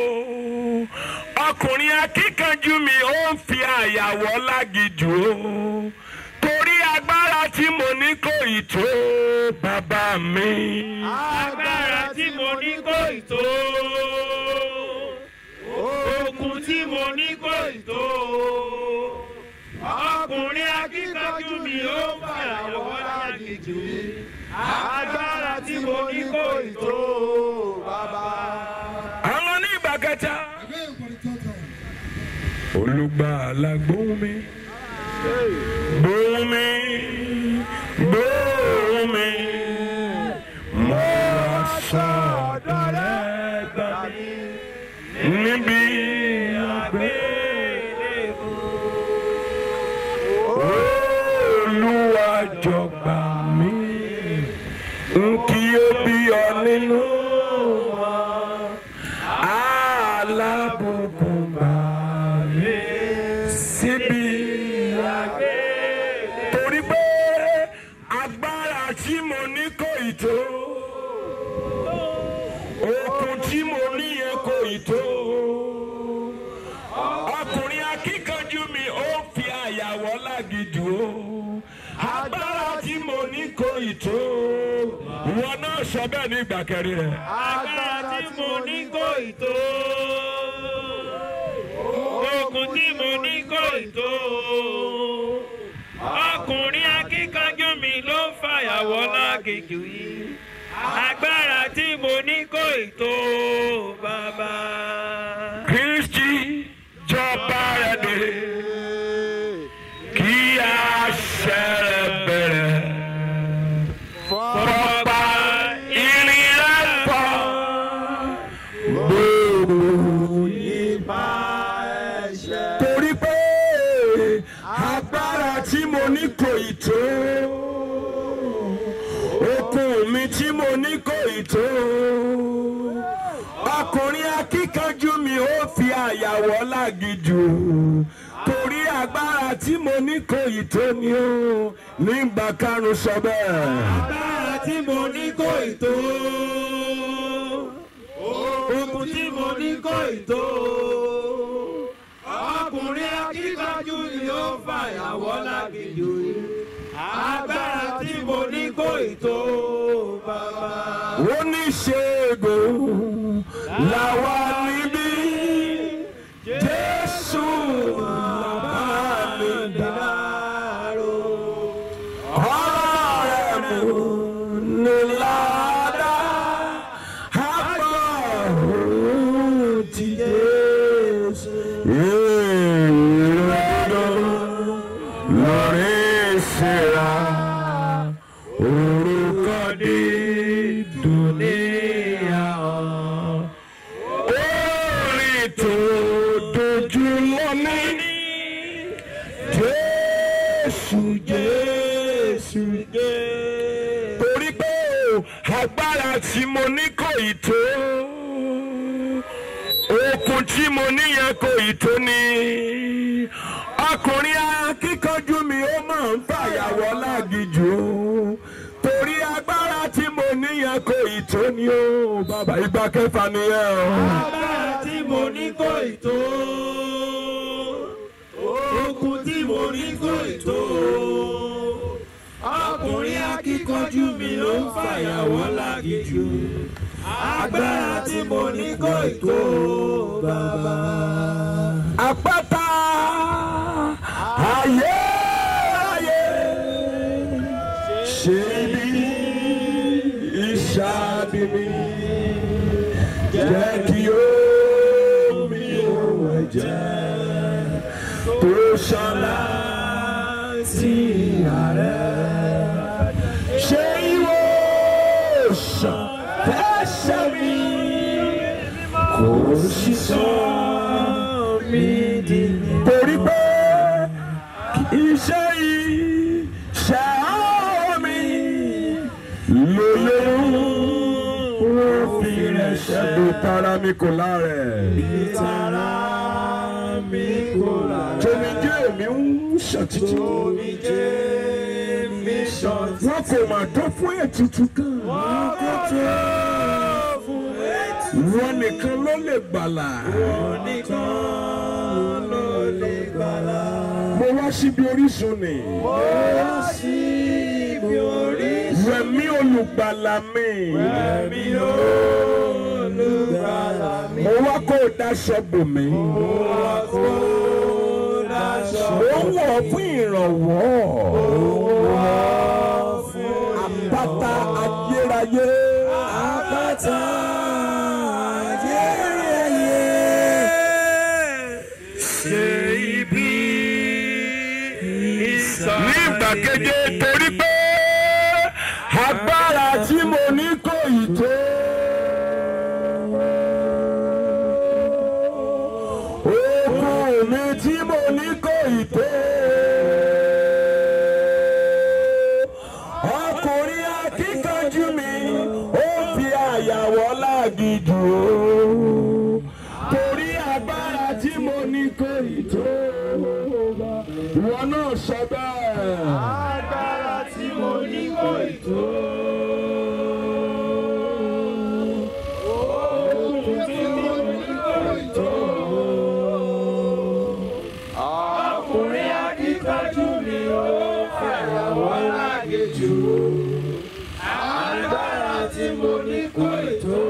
ọkùnrin akíkanjú mi ó ń fi àyàwọ́ lágìjù o torí agbára tí mo ní kò ì tó bàbá mi. agbára tí mo ní kò tó. okun tí mo ní kò tó. ọkùnrin akíkanjú mi ó fàyàwọ́ lágbègbè yìí. agbára tí mo ní kò tó. bàbá. àwọn ní ìgbà kẹta. Again for the third time. olùgbàlà gbóhùn mi gbóhùn mi gbóhùn mi mo sọ̀dọ̀ rẹ gbà mí níbi àgbélébùú olúwa jọ̀gbà mi n kì í bí ọ nínú wọn alábùkún bá mi síbi àgbé. torí pé agbára tí mo ní kò ì tó okun tí mo ní yẹn kò ì tó ọkùnrin akíkanjú mi ó fi àyàwọ́ lágìjù o agbára tí mo ní kò ì tó ìwọ náà sọ bẹ́ẹ̀ ní ìgbà kẹrin rẹ̀. agbára tí mo ní kò tó. okun tí mo ní kò tó. ọkùnrin akíkanjú mi ló fàyàwọ́ lágèjì yìí. agbára tí mo ní kò tó bàbá. kristi jọba rẹ dé kí àṣẹ rẹ bẹ̀rẹ̀ fọpa ìrìn rẹ pọ̀ gbòòrò nípa ẹ̀ṣẹ̀. torí pé agbára tí mo ní kò ì tó okun mi tí mo ní kò ì tó ọkùnrin akíkanjú mi ó fi àyàwọ́ lágìjù torí agbára tí mo ní kò ì tó ni ó nígbà karùn sọ bẹ́ẹ̀. agbára tí mo ní kò tó. okun tí mo ní kò tó. ọkùnrin akíkanjú ni ó fàyàwọ́ lágìjù yìí. agbára tí mo ní kò tó bàbá. oníṣègùn làwa níbí jésù làbá mi dárò ọ̀rọ̀ rẹ̀ mú ní ládàá àpò òun ti jésù ìrìnàjò lórí ìṣẹ̀ra orúkọ dídùn níyàwó orin tó dojú lọ́ní jésù jésù torí pé agbára tí mo ní kò ì tó okun tí tí mo níyẹn kò ì tó ni ọkùnrin akíkanjú mi ó máa ń fàyàwọ́ lágìjù o torí agbára tí mo níyẹn kò ì tó ni o bàbá ìgbà kẹfà nìyẹn o. agbára tí mo ní kò ì tó okun tí mo ní kò ì tó ọkùnrin akíkanjú mi ló ń fàyàwọ́ lágìjù agbára tí mo ní kò ì tó bàbá. àpáta ayé ayé ṣe bí ìṣáàbí mi jẹ́ kí omi òun ẹ̀jẹ̀ tó ṣọlá sí ààrẹ ṣe ìwòsàn fẹsẹ̀ mi kò sí sọ mi di torí pé iṣẹ́ yìí ṣe mi lóyún wọ́n fi rẹ̀ ṣẹ́dọ̀ tara mi kò lárẹ̀. tara mi kò là Tomijé mi ń ṣàtìtì. omijé mi ṣàn Wọ́n kò mà tó fún ètùtù kan. kó tó fún etí Wọ́n nìkan ló lè gbàlà. nìkan ló lè gbàlà. Mo wá síbi orísun ni. ó wá sí ibi orísun Rẹ̀mí olùgbàlà mi. mi olùgbàlà mi. Mo wá kó o daṣọ bò mí. wá kó dáṣọ Mo ń wọ̀ fún ìrànwọ́. fún Àpáta ayérayé. àpáta ayérayé. ṣe ibi ìsàlẹ̀. ní ìgbàkeje torí pé agbára tí mo ní kò ì tó. Okun mi tí mo ní kò ì tó. Ọkùnrin akíkanjú mi ó fi àyàwọ́ lágìjù o. Torí agbára tí mo ní kò ì tó. Ìwọ náà sọ bẹ́ẹ̀. agbára tí mo ní kò ì tó. Okun tí mo ní kò ì tó. Ọkùnrin akíkanjú mi ó fẹ̀yàwó lágejù. Agbára tí mo ní kò ì tó.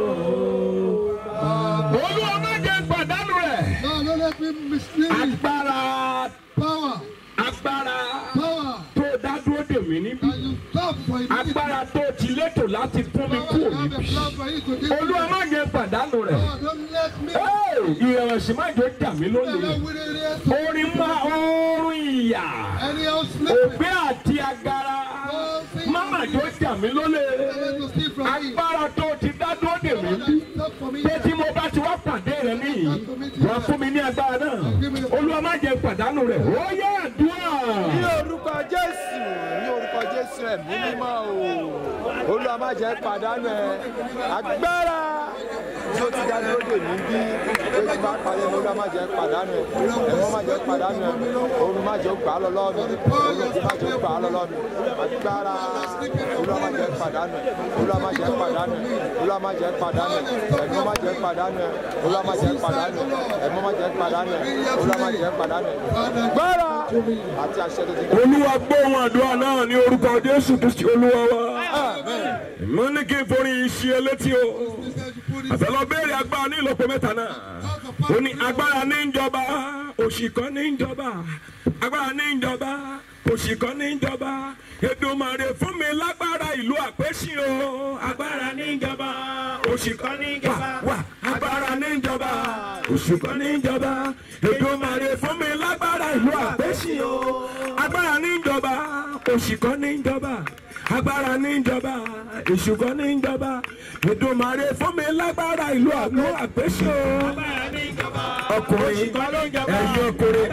Olúwa má jẹ́ pàdánù rẹ̀. Now don't let me mislead you. Agbára Power, agbára power, tó dá dúró dè mí níbí. and you stop for it. Agbára tó ti létò láti fún mi Power, kúrò you have a níbí. plan for you to give Olúwa me. má jẹ́ pàdánù rẹ̀. Power, don't let me. Hey, Ìrẹ̀wẹ̀sì má jẹ́ jà mí Never lólè. will it is to Orin má oorun ìyà. anyhow sleeping. Ògbé àti agara. Má má jẹ́ jà mí lólè. Never to steal from me. Agbára tó ti dá dúró dè mí Power, níbí. that stop for me. pé tí mo bá ti wá pàdé rẹ níyì wà fún mi ní agbára náà olúwa má jẹ́ pàdánù rẹ ó yẹ àdúrà. ní orúkọ jésù ní orúkọ jésù ẹ̀mí mímọ́ o olúwa má jẹ́ pàdánù ẹ agbára tí ó ti dá dúró dè mí bí pé tí bá pàdé mi olúwa má jẹ́ pàdánù ẹ ẹ̀mọ́ má jẹ́ pàdánù ẹ oorun má jẹ́ gbà á lọ lọ́wọ́ mi oorun tí má jẹ́ gbà á lọ lọ́wọ́ mi agbára olúwa má jẹ́ pàdánù ẹ olúwa má jẹ́ pàdánù ẹ olúwa má jẹ́ pàdánù ẹ ẹ̀mọ́ má jẹ́ pàdánù ẹ olúwa má jẹ́ pàdánù ẹ ẹ̀mọ́ má jẹ́ pàdánù ẹ olúwa má jẹ́ pàdánù ẹ agbára àti àṣẹ tó ti dá. olúwa gbóhùn àdúrà náà ní orúkọ jésù kristi olúwa wa. mo ní kí n forí iṣẹ́ elétí o àfẹlọ béèrè agbára ní ìlọ́po mẹ́ta náà ó ní agbára ní ìjọba òṣìkọ́ ní ìjọba agbára ní ìjọba òṣìkọ́ ní ìjọba Èdùmàrè fún mi lágbára ìlú àpèsè o agbára ní ìjọba òṣìkọ́ ní ìjọba wà agbára ní ìjọba òṣìkọ́ ní ìjọba Èdùmàrè fún mi lágbára ìlú àpèsè o agbára ní ìjọba òṣìkọ́ ní ìjọba agbára ní ìjọba ìṣùkọ́ ní ìjọba Èdùmàrè fún mi lágbára ìlú àgbo àpèsè o ọkùnrin ẹ̀yin ọkùnrin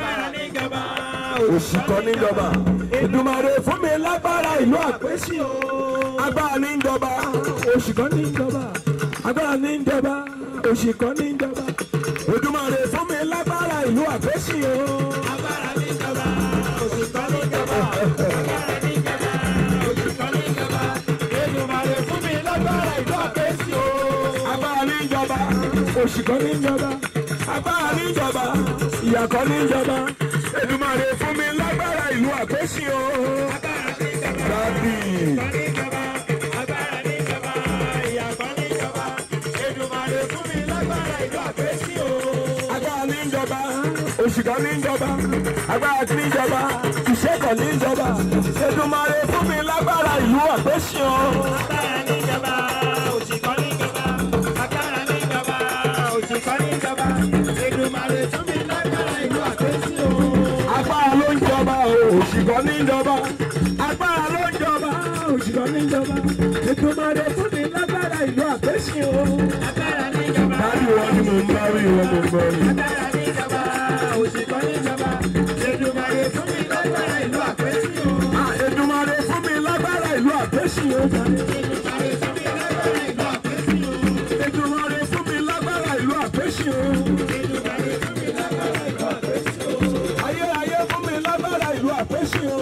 òṣìkọ́ ní ìjọba Èdùmàrè fún mi lágbára ìlú àpèsè o agbára ní ìjọba òṣìkọ́ ní ìjọba agbára ní ìjọba òṣìkọ́ ní ìjọba Èdùmàrè. Èdùmàrè fún mi lágbára ìlú àpèsè o. Agbára níjọba, òṣìkọ́ níjọba. Agbára níjọba, òṣìkọ́ níjọba. Èdùmàrè fún mi lágbára ìlú àpèsè o. agbára ní ìjọba òṣì kan ní ìjọba agbára ní ìjọba ìyà kan ní ìjọba Èdùmàrè fún mi lágbára ìlú àpèsè o. Agbára níjọba, Dádì. òṣìkọ́ níjọba. Agbára níjọba, ìyàkọ́ níjọba. Èdùmàrè fún mi lágbára ìlú àpèsè o. agbára ní ìjọba òṣì kan ní ìjọba agbára tí ní ìjọba ìṣẹ́ kan ní ìjọba Èdùmàrè fún mi lágbára ìlú àpèsè o. Agbára níjọba, òṣìkọ́ níjọba. Agbára níjọba, òṣìkọ́ níjọba. Èdùmàrè fún mi lágbára ìlú àpèsè o. agbára ló ń jọba o òṣì kan ní ìjọba agbára ló ń jọba òṣì kan ní ìjọba Èdùmàrè fún mi lágbára ìlú àpèsè o. Agbára níjọba. Dádì wọn ni mo ń bá rí wọn mo ń bá rí. Agbára níjọba, òṣìkọ́ níjọba. Èdùmàrè fún mi lágbára ìlú àpèsè o. Èdùmàrè fún mi lágbára ìlú àpèsè o. Èdùmàrè fún mi lágbára ìlú àpèsè o. Èdùmàrè fún mi lágbára ìlú àpèsè o. Èdùmàrè fún mi lágbára ìlú àpèsè o. Ayérayé fún mi lágbára ìlú àpèsè o.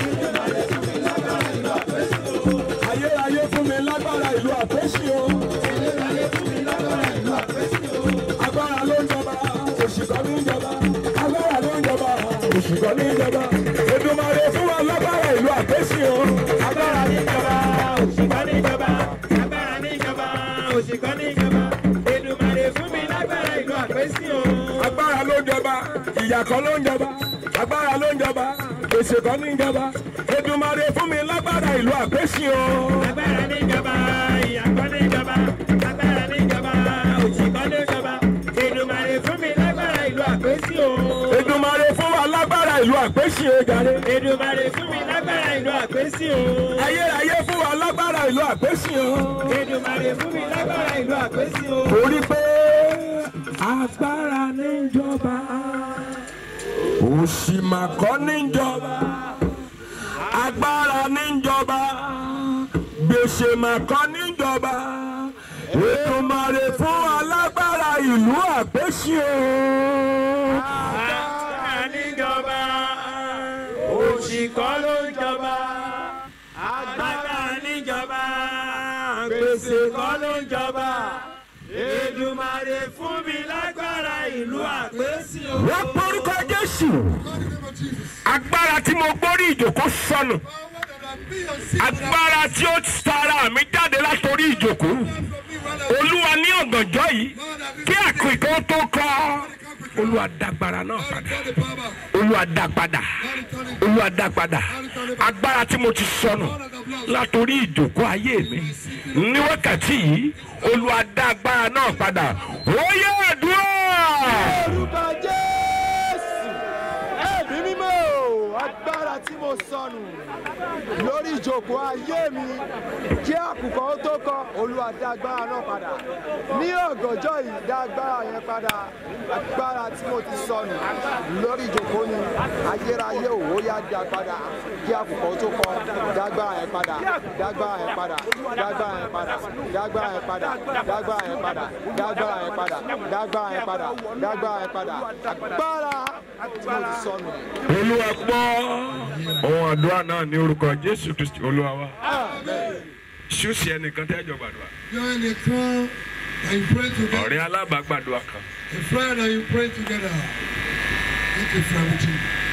Ayérayé fún mi lágbára ìlú àpèsè o. Agbára ló ń jọba, òṣìkọ́ ní ìjọba. Agbára ló ń jọba, òṣìkọ́ ní ìjọba. Èdùmàrè fún wa lágbára ìlú àpèsè o. Agbára níjọba, òṣìkọ́ níjọba. Agbára níjọba, òṣìkọ́ níjọba. Èdùmàrè fún mi lágbára ìlú àpèsè o. agbára ló ń jọba ìyà kan ló ń jọba agbára ló ń jọba èsè kan ní ìjọba Èdùmàrè fún mi lágbára ìlú àpèsè o. Agbára níjọba, ìyàkọ́ níjọba. Agbára níjọba, òṣìkọ́ níjọba. Èdùmàrè fún mi lágbára ìlú àpèsè o. Èdùmàrè fún wa lágbára ìlú àpèsè o jàre. Èdùmàrè fún mi lágbára ìlú àpèsè o. ayérayé fún wa lágbára ìlú àpèsè o. Èdùmàrè fún mi lágbára ìlú àpèsè o. torí pé agbára ní ìjọba òṣì mà kọ́ ní ìjọba agbára ní ìjọba gbèsè mà kọ́ ní ìjọba Èdùmàrè fún alágbára ìlú àpèsè o. Agbára níjọba, òṣìkọ́ ló ń jọba. Agbára níjọba, gbèsè kọ́ ló ń jọba. Èdùmàrè fún mi lágbára ìlú àpèsè o. wọ́n porúkọ Jésù agbára tí mo gbórí ìjòkó sọnù agbára tí ó tara mi jáde látòrí ìjòkó olúwa ní ọ̀gànjọ́ yìí kí àkùkọ tó kọ́ olúwa dágbára náà padà olúwa dá padà olúwa dá padà agbára tí mo ti sọnù látòrí ìjòkó ayé mi ní wákàtí yìí olúwa dá agbára náà padà ó yẹ àdúrà. orúkọ jésù ẹ̀mí mímọ́ o, agbára tí mo sọnù lórí ìjókòó ayé mi kí àkùkọ ó tó kọ olúwa dá agbára náà padà ní ọ̀gànjọ́ yìí dá agbára yẹn padà agbára tí mo ti sọnù lórí ìjókòó ni ayérayé òwò yá dá padà kí àkùkọ ó tó kọ dá agbára yẹn padà dá agbára yẹn padà dá agbára yẹn padà dá agbára yẹn padà dá agbára yẹn padà dá agbára yẹn padà dá agbára yẹn padà dá agbára yẹn padà agbára tí mo ti sọnù. olúwa gbọ́ ohun àdúrà náà ní orúkọ jésù kristi olúwa wa ṣùsì ẹnìkan tẹ́ jọ gbàdúrà You're in a crowd and you pray together. ọ̀rẹ́ alábàágbàdúrà kan A friend and you pray together. Take a friend with you.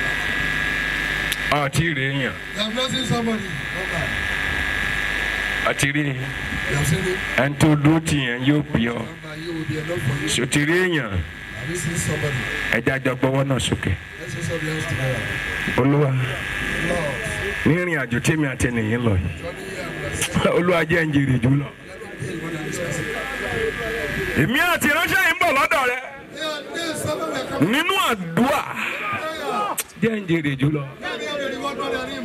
àti rè èèyàn You have not seen somebody. Okay. àti rí You have seen him. ẹni tó dúró tì yẹn yóò bí ọ Number you will be enough for you. ṣòtì rí èèyàn Have you seen somebody? ẹjẹ àjọ gbọ́wọ́ náà sókè Let's say something else together. olúwa Lord, nírìn àjò tèmi àti ẹnìyìn lọ yìí Johnny here and bless you. olúwa jẹ́ ń jèrè jù lọ. Let me pay more than this person. èmi àti ìránṣẹ́ yìí ń bọ̀ lọ́dọ̀ rẹ Yeah, there's someone that come nínú àdúrà prayer. jẹ́ ń jèrè jù lọ. Can't have the reward more than him.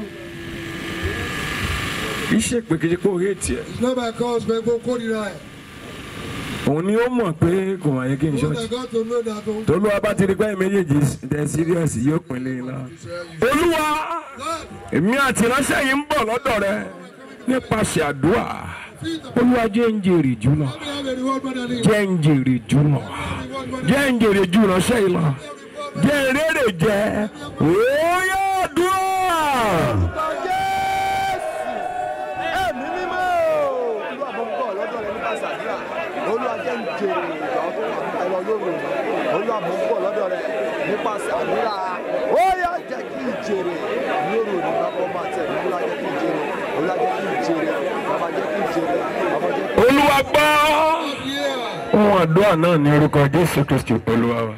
iṣẹ́ pèkejì pé òye tiẹ̀ It's not by cause, but go call it right. òun ni ó mọ̀ pé kò wáyé kí n You ṣọ́ọ̀ṣì. got to know that. oh, tolúwa bá ti rí pé méjèèjì tẹ síríọ̀sì yóò pín lé lọ. olúwa God, èmi àti ìránṣẹ́ yìí ń bọ̀ lọ́dọ̀ rẹ nípasẹ̀ àdúrà olúwa jẹ́ ń jèrè jù lọ let me have a reward more than him. jẹ́ ń jèrè jù lọ Reward jẹ́ ń jèrè ju ìránṣẹ́ yìí lọ jẹ́ ìrèrè jẹ́ òye dúró. orúkọ jésù ẹ̀mí mímọ́ olú àbọ̀bọ̀ lọ́dọ̀ rẹ nípa sàdúrà olú ajẹ́ ń jèrè ìgbà ọkọ̀ ẹ̀rọ lóru olú àbọ̀bọ̀ lọ́dọ̀ rẹ nípa sàdúrà ó yá jẹ́ kí n jèrè lóru nígbà kan máa tẹ̀ olú ajẹ́ kí n jèrè olú ajẹ́ kí n jèrè bàbá jẹ́ kí n jèrè bàbá jẹ́ kí n olúwa gbọ́. ohun àdúrà náà ní orúkọ jésù kristi olúwa wa.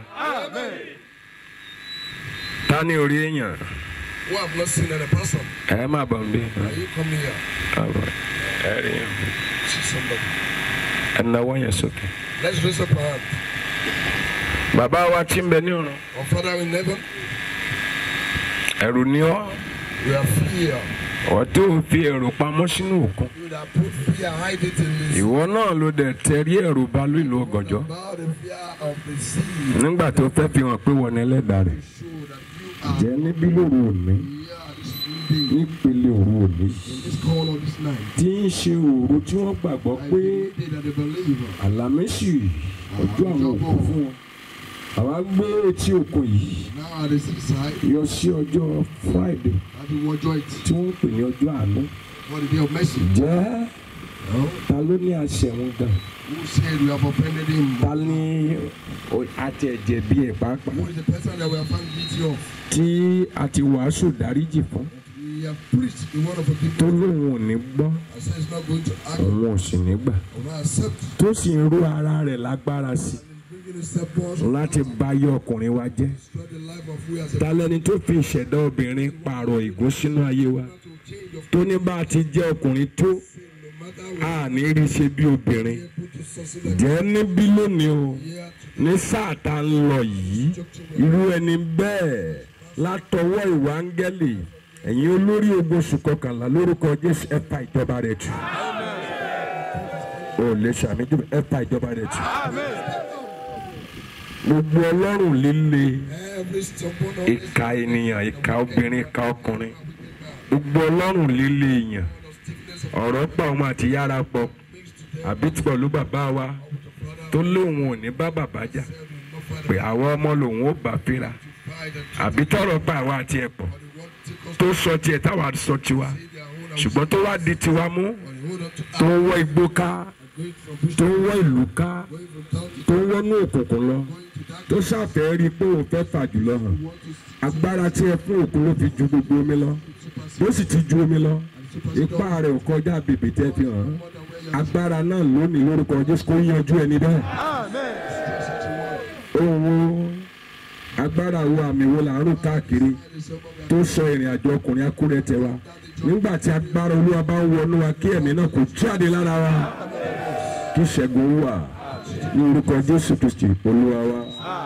ta ni orí èèyàn Who have not seen any person? ẹ má bọ̀ ń bí. Are you coming here? Àbọ̀, ẹ rí i. See somebody. ẹ náwó yẹn sókè. Let's raise up our hand. bàbá wa tí ń bẹ ní ọ̀run Our Father in heaven, ẹ̀rù ni ọ́ we are fear. ọ̀ tó fi ẹ̀rù pamọ́ sínú òkun. You that put fear, hide it in this. ìwọ náà ló dẹ̀ tẹ̀rí ẹ̀rù bá ìlú ọ̀gànjọ́ About the fear of the sea. nígbà tó fẹ́ fi hàn pé wọ́n ní ẹlẹ́dàá rẹ̀. Show that you are jẹ́ níbí lóru òní here this day. nípele òru òní In this call of this night. tí ń ṣe òru tí wọ́n gbàgbọ́ I pé believe that the believer. àlàmísì ọjọ́ àwọn òkú fún wọn. àwa gbé etí òkun yìí Now at the seaside, yọ sí ọjọ́ friday that we will join it tí wọ́n ń pè ní ọjọ́ àánú. for the day of mercy. jẹ́ No? ta ló ní àṣẹ wọn gan Who said we have offended him? ta ní o- àti ẹ̀jẹ̀ bí ẹ̀ pàápàá Who is the person that we have found guilty of? tí a ti wàásù dáríjì fún We have preached the word of tó forgiveness. lóun ò ní gbọ́ I said it's not going to act. òun ò sì ní gbà Or not accept. tó sì ń ró ara rẹ̀ lágbára sí Bringing a step forward. láti báyé ọkùnrin wa jẹ́ Destroy the life of we as a ta lẹni tó fi ìṣẹ̀dá obìnrin pààrọ̀ ìgún sínú ayé wa to change of tó ní bá a ti jẹ́ ọkùnrin tó no matter a ní rí ṣe bí obìnrin we put to succeed like jẹ́ níbí lónìí o here ní sáà tá ń lọ yìí irú ẹni bẹ́ẹ̀ látọwọ́ ìwà áńgẹ́lì ẹ̀yin olórí ogun oṣù kọkànlá lórúkọ jésù ẹ pa ìjọba rẹ̀ tù o lè ṣàmì jù ẹ pa ìjọba rẹ̀ tù gbogbo ọlọ́run líle every stubborn of ìka ènìyàn ìka obìnrin ìka ọkùnrin gbogbo ọlọ́run líle èèyàn ọ̀rọ̀ pa òun àti yára pọ̀ àbí tí pẹ̀lú bàbá wa tó lóun ò ní bá bàbá jà pé àwọn ọmọ lòun ó bá fíra àbí tọrọ pa àwa àti ẹ̀ pọ̀ tó sọ tiẹ̀ táwa sọ tiwa ṣùgbọ́n tó wá di tiwa mú tó ń wọ́ igbó ká tó ń wọ́ ìlú ká tó ń wọ́nú òkùnkùn lọ tó ṣàfẹ́ rí i pé òun fẹ́ fà jùlọ hàn agbára tí ẹ fún òkun ló fi ju gbogbo omi lọ bó sì ti ju omi lọ ipá rẹ̀ ò kọjá bèbè tẹ́ fi hàn án agbára náà lónìí lórúkọ jésù kó yanjú ẹni bẹ́ẹ̀ owó agbára wo àmì wo là ń rò káàkiri tó sọ ìrìn àjò ọkùnrin akúrẹ́ tẹ wa nígbà tí agbára olúwa bá ń wọnú wa kí ẹ̀mí náà kò jáde lára wa kí ìṣẹ́gun wà ní orúkọ jésù kristi olúwa wa.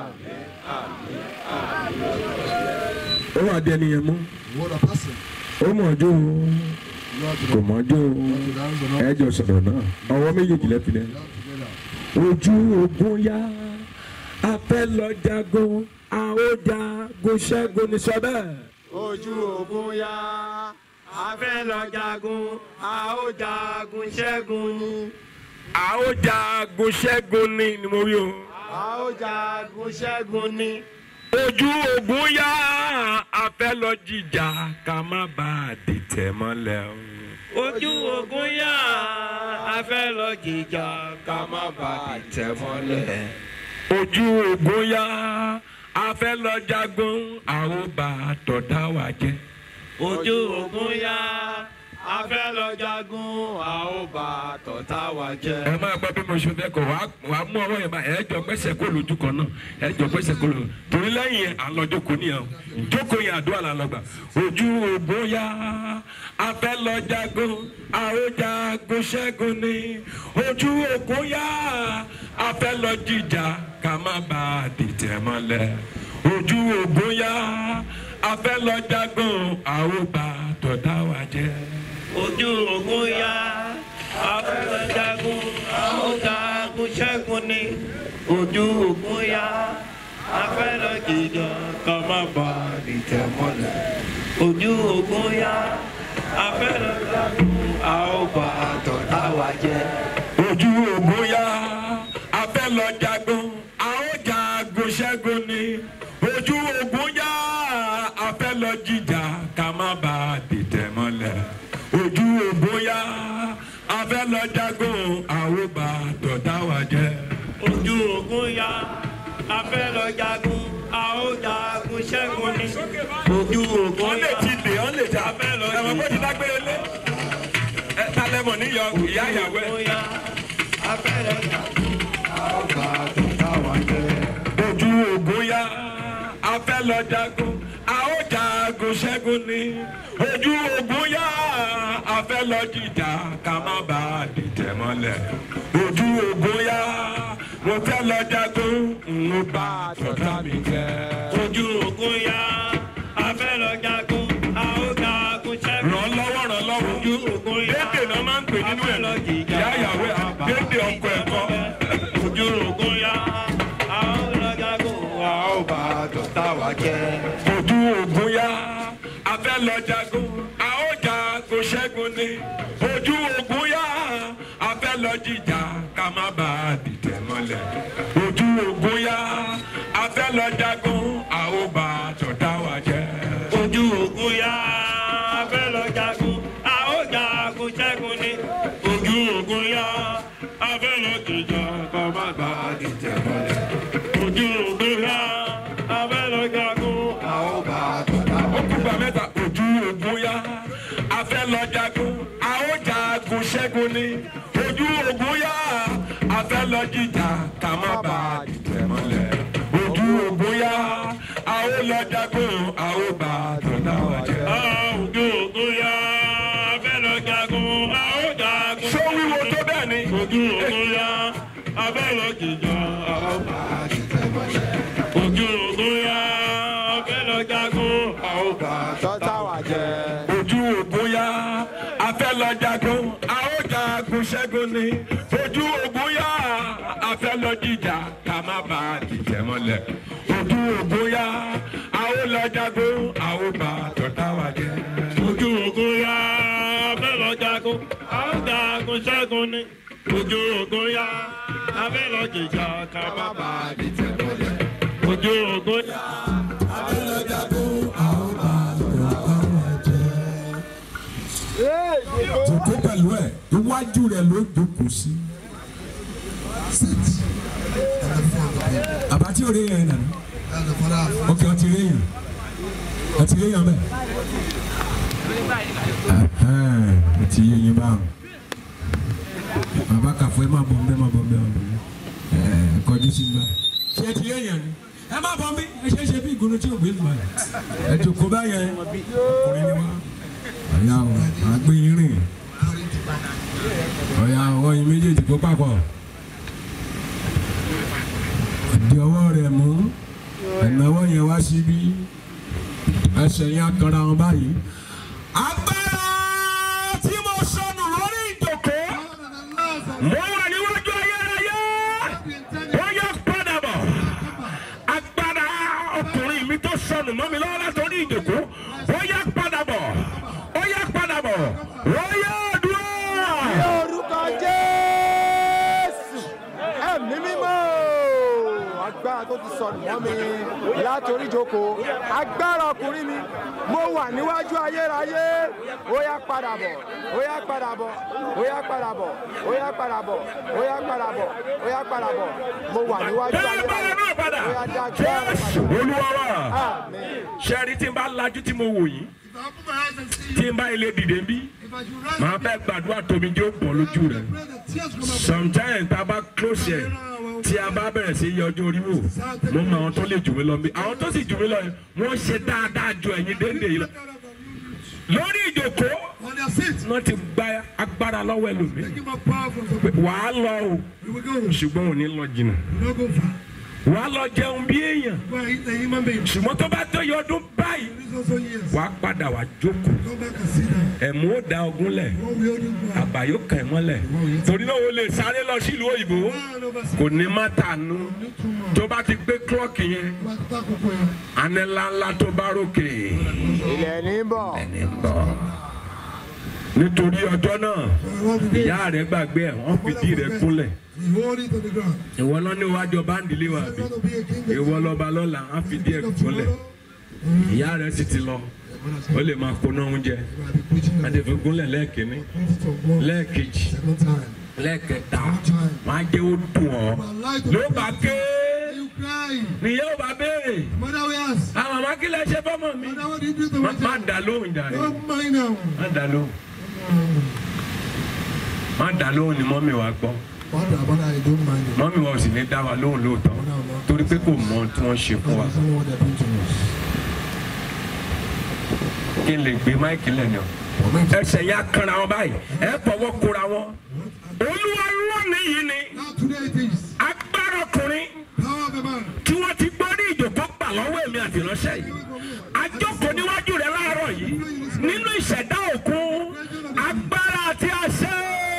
ó wà dé ẹnìyẹn mú what a person. ó mọ̀ ọjọ́ o Lord, kò mọ̀ ọjọ́ o the hands are not ẹ jọ sọ̀rọ̀ náà ọwọ́ méjèèjì lẹ́fìlẹ́. together. ojú ogun yá a fẹ́ lọ jagun a ó jagun ṣẹ́gun ní sọ bẹ́ẹ̀. ojú ogun yá a fẹ́ lọ jagun a ó jagun ṣẹ́gun ni a ó jagun ṣẹ́gun ní ni mo wí o. a ó jagun ṣẹ́gun ni ojú ogun yá a fẹ́ lọ jìjà ká má bàa dìtẹ̀ mọ́lẹ̀ o. ojú ogun yá a fẹ́ lọ jìjà ká má bàa tẹ̀ mọ́lẹ̀. ojú ogun yá a fẹ́ lọ jagun a ó bá tọ̀dá wa jẹ́. ojú ogun yá a fẹ́ lọ jagun a ó bá tọ̀tá wa jẹ́. ẹ máa gbọ́ bí mo ṣe fẹ́ kọ̀ wá wá mú ọwọ́ yẹn bá ẹ jọ gbẹ́sẹ̀ kó lójú kan náà ẹ jọ gbẹ́sẹ̀ kó lójú torí lẹ́yìn yẹn à ń lọ jókòó nìyẹn o jókòó yẹn àdúrà là ń lọ gbà ojú ògbó yá a fẹ́ lọ jagun a ó jagun ṣẹ́gun ni ojú ògbó yá a fẹ́ lọ jìjà ká má bà á dìtẹ̀ mọ́lẹ̀ ojú ògbó yá a fẹ́ lọ jagun a ó bá tọ̀dá wa jẹ́. ojú ogun yá a fẹ́ lọ jagun a ó jagun ṣẹ́gun ni. ojú ogun yá a fẹ́ lọ jìjà ká má bàa dìtẹ̀ mọ́lẹ̀. ojú ogun yá a fẹ́ lọ jagun a ó bá tọ̀tá wa jẹ́. ojú ògùn yá a fẹ́ lọ jagun a ó jà ṣẹ́gun ni ojú ogun yá afẹ́ lọ jíjà ká má bà á dìtẹ̀ mọ́lẹ̀ ojú ogun yá afẹ́ lọ jagun àwọn bá tọ̀tá wa jẹ́. ojú ogun ya afẹ́ lọ jagun a ó jagun ṣẹ́gun ni ojú ogun wọ́n lè ya ti lè wọ́n lè jà afẹ́ lọ ẹ̀wọ̀n kó ti dágbére lé ẹ talẹ́mọ̀ níyọ ìyá ìyàwó ẹ̀. ogun ya afẹ́ lọ jagun a ó bá tọ̀tá wa jẹ́. ojú ogun yá a fẹ́ lọ jagun a ó jagun ṣẹ́gun ni ojú ogun yá a fẹ́ lọ jìjà ká má bà á dìtẹ̀ mọ́lẹ̀ ojú ogun yá mo fẹ́ lọ jagun n ó bá tọ́ta mi jẹ́. ojú ogun ya afẹ́ lọ jagun a ó jagun ṣẹ́gun. ràn lọ́wọ́ ràn lọ́wọ́ ojú ogun ya dédè náà máa ń pè nínú afẹ́ ẹ̀ lọ jìjà ìyá ìyàwó ẹ̀ dédè ọkọ ẹ̀kọ́. ojú ogun ya a ó lọ jagun a ó bá tọ̀tá wa jẹ́. ojú ogun yá a fẹ́ lọ jagun a ó jagun ṣẹ́gun ni ojú ogun yá a fẹ́ lọ jìjà ká má bà á dìtẹ̀ mọ́lẹ̀ ojú ogun yá a fẹ́ lọ jagun a ó bá tọ̀tá wa jẹ́. ojú ogun ya afẹ́ lọ jagun a ó jagun ṣẹ́gun ni ojú ogun ya afẹ́ lọ jìjà ká má bà á dìtẹ̀ mọ́lẹ̀ ojú ogun ya afẹ́ lọ jagun a ó bá tọ̀tá wa ó kú gbà mẹ́ta ojú ogun yá a fẹ́ lọ jagun a ó jagun ṣẹ́gun ni ojú ogun yá a fẹ́ lọ jìjà ká má bà á dìtẹ̀ mọ́lẹ̀ ojú ogun yá a ó lọ jagun a ó bá tọ̀tá wa jẹ́. ojú ogun ya afẹ́ lọ jagun a ó jagun ṣó wíwo tó bẹ́ẹ̀ ni. ojú ogun ya afẹ́ lọ jìjà a ó bá dìtẹ̀ mọ́lẹ̀ ojú ogun ya afẹ́ lọ jagun a ó bá tọ́tà wà jẹ́. ojú ogun yá a fẹ́ lọ jagun a ó jagun ṣẹ́gun ni ojú ogun yá a fẹ́ lọ jíjà ká má bà á dìtẹ̀ mọ́lẹ̀ ojú ogun yá a ó lọ jagun a ó bá tọ̀tá wa jẹ́. ojú ogun ya afẹ́ lọ jagun a ó jagun ṣẹ́gun ni ojú ogun ya afẹ́ lọ jìjà ká má bà á dìtẹ̀ mọ́lẹ̀ ojú ogun ya. jòkó pẹ̀lú ẹ̀ iwájú rẹ̀ ló jókòó sí. àbátí òde yẹn nàní ok ọtí rẹ yàn ọtí rẹ yàn bẹ́ẹ̀. ọtí yẹ yín báwọn bàbá kàfọ́ ẹ má bọ̀ mbẹ́ má bọ̀ mbẹ́ má bọ̀ mbẹ́ ẹ kọjú sí mbẹ́. ṣé ẹ ti yẹ yàn ni ẹ má bọ̀ mbẹ́ ẹ ṣe é ṣe bí ìgbóná tí ò gbé lùmọ̀ ẹ jòkó báyẹn ọkùnrin ni wá ọ̀yà o àgbé yín rìn ọ̀yà ọwọ́ yín méjèèjì kó papọ̀ di ọwọ́ rẹ̀ mú ẹ̀náwó yẹn wá síbí ẹsẹ̀ yẹn akanra wọn báyìí. agbára tí mo sọnù lórí ìjòkó mo wà níwájú ayérayé ó yẹ padà bọ̀ agbára ọkùnrin mi tó sọnù mọ́ mi lọ́wọ́ látọ̀rí ìjòkó ó yẹ padà bọ̀ ó yẹ padà bọ̀ ó yẹ dúró. ní orúkọ jésù ẹ̀mí mímọ́ agbára tó ti sọnù mọ́ mi látòrí ìjókòó agbára ọkùnrin mi mo wà níwájú ayérayé ó yá padà bọ̀ ó yá padà bọ̀ ó yá padà bọ̀ ó yá padà bọ̀ ó yá padà bọ̀ ó yá padà bọ̀ mo wà níwájú Bẹ́ẹ̀ bá ayérayé náà padà. ó yá dá agbára Jésù padà Olúwa wa. àmín. Ṣẹ́rí tí n bá lajú tí mo wò yín, If I open my eyes and see tí you, n bá ilé dìde ń bí, if I should rise, màá bẹ́ẹ̀ gbàdúrà tómi jẹ́ ó bọ̀ lójú rẹ̀. pray the tears come out. Sometimes tá a bá close ẹ̀, tí a bá bẹ̀rẹ̀ sí yọ ọjọ́ orí wò, mo mọ àwọn tó lè jù mí lọ bí. Àwọn tó sì jù mí lọ yẹn, wọ́n ṣe dáadáa ju ẹ̀yin déédéé yìí lọ. Lórí ìjòkó, On their seats, wọ́n ti gba agbára lọ́wọ́ ẹlòmíì. give up power from Pé the Wàá lọ o, We will go. We ṣùgbọ́n ò ní lọ jìnnà. will not go far. Wàá lọ jẹun bí èèyàn. Go and eat a human being. Ṣùgbọ́n tó bá tó yọ ọdún báyìí, This also years. wàá padà wá jókòó. Go back and sit down. ẹ̀mú ó da ogun lẹ̀ What we hold you for. àbáyó kàn ẹ́ mọ́lẹ̀ torí náà o lè sáré lọ sílùú òyìnbó Man over kò ní má tànú tó bá ti gbé klọ́ọ̀kì yẹn anẹ́láńlá tó bá rókè ilẹ̀ ní bọ̀ ẹni ń bọ̀ nítorí ọjọ́ náà For what it is, ìyá rẹ̀ gbàgbé ẹ̀ wọ́n fìdí rẹ̀ kúnlẹ̀ we hold it on the ground. ìwọ lọ ní iwájú ọba ń dilé wa If bí you want to be a king, ìwọ lọba lọ́la wọ́n fìdí ẹ̀ of kúnlẹ̀ tomorrow, ìyá rẹ̀ sì ti lọ ó lè máa kóná oúnjẹ you might be preaching the adéfé gúnlẹ̀ lẹ́ẹ̀kínní preaching from one lẹ́ẹ̀kejì second time. lẹ́ẹ̀kẹta wọ́n á jẹ́ ó dùn ọ́ ló bá ké You cry. nìyẹn ò bá béèrè Mother, we ask. àwọn àmọ́ kí lè ṣe fọ́mọ mi Mother, what did you do to má my má child? dà lóhùn jàre Don't mind now. má dà lóhùn má dà lóhùn ni mọ́mí wa gbọ́ Mother, mother, I don't mind it. mọ́mí wa ò sì ní dá wa lóhùn lóòótọ́ torí pé kò mọ ohun tí wọ́n ṣe fún wa That is not what they're doing to us. kí n lè gbé máìkì lẹ́nu For me to- ẹsẹ̀ yà kanra wọn báyìí ẹ fọwọ́ kóra wọn olúwa lónìí yìí ni Now today it is. agbára ọkùnrin Power of a man. tí wọ́n ti gbọ́ ní ìjòkó gbà lọ́wọ́ èmi àti ìránṣẹ́ yìí àjọkò níwájú rẹ̀ láàárọ̀ yìí nínú ìṣẹ̀dá òkun agbára àti àṣẹ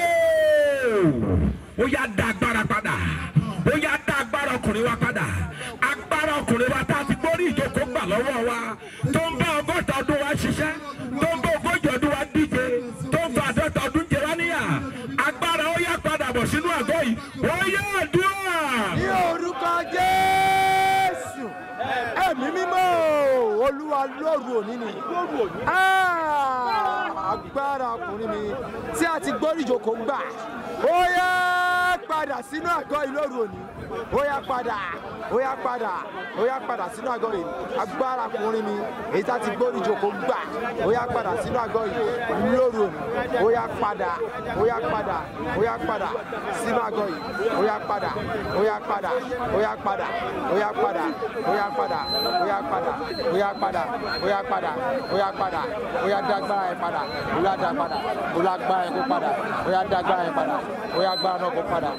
ó yá dá agbára padà ó yá dá agbára ọkùnrin wa padà agbára ọkùnrin wa tá a ti gbọ́ ní ìjòkó gbà lọ́wọ́ wa tó ń bá ọgọ́ta ọdún wa ṣiṣẹ́ tó ń bá ogójì ọdún wa díje tó ń fa àádọ́ta ọdún jẹ wá níyà agbára ó yá padà bọ̀ sínú àgọ́ yìí ó yá àdúrà. ní orúkọ jésù ẹ̀mí mímọ́ olúwa lóru òní ni Ah, agbára ọkùnrin mi tí a ti gbóríjòkó gbà ó yá padà sínú àgọ́ yìí lóru òní ó yá padà ó yá padà ó yá padà sínú àgọ́ yìí agbára ọkùnrin mi èyí tí a ti gbóríjòkó gbà ó yá padà sínú àgọ́ yìí lóru òní ó yá padà ó yá padà ó yá padà sínú àgọ́ yìí ó yá padà ó yá padà ó yá padà ó yá padà ó yá padà ó yá padà ó yá padà ó yá padà ó yá padà ó yá dágbára ẹ padà ó yá dá padà ó yá gbára ẹ kó padà ó yá dágbára ẹ padà ó yá gbára náà kó padà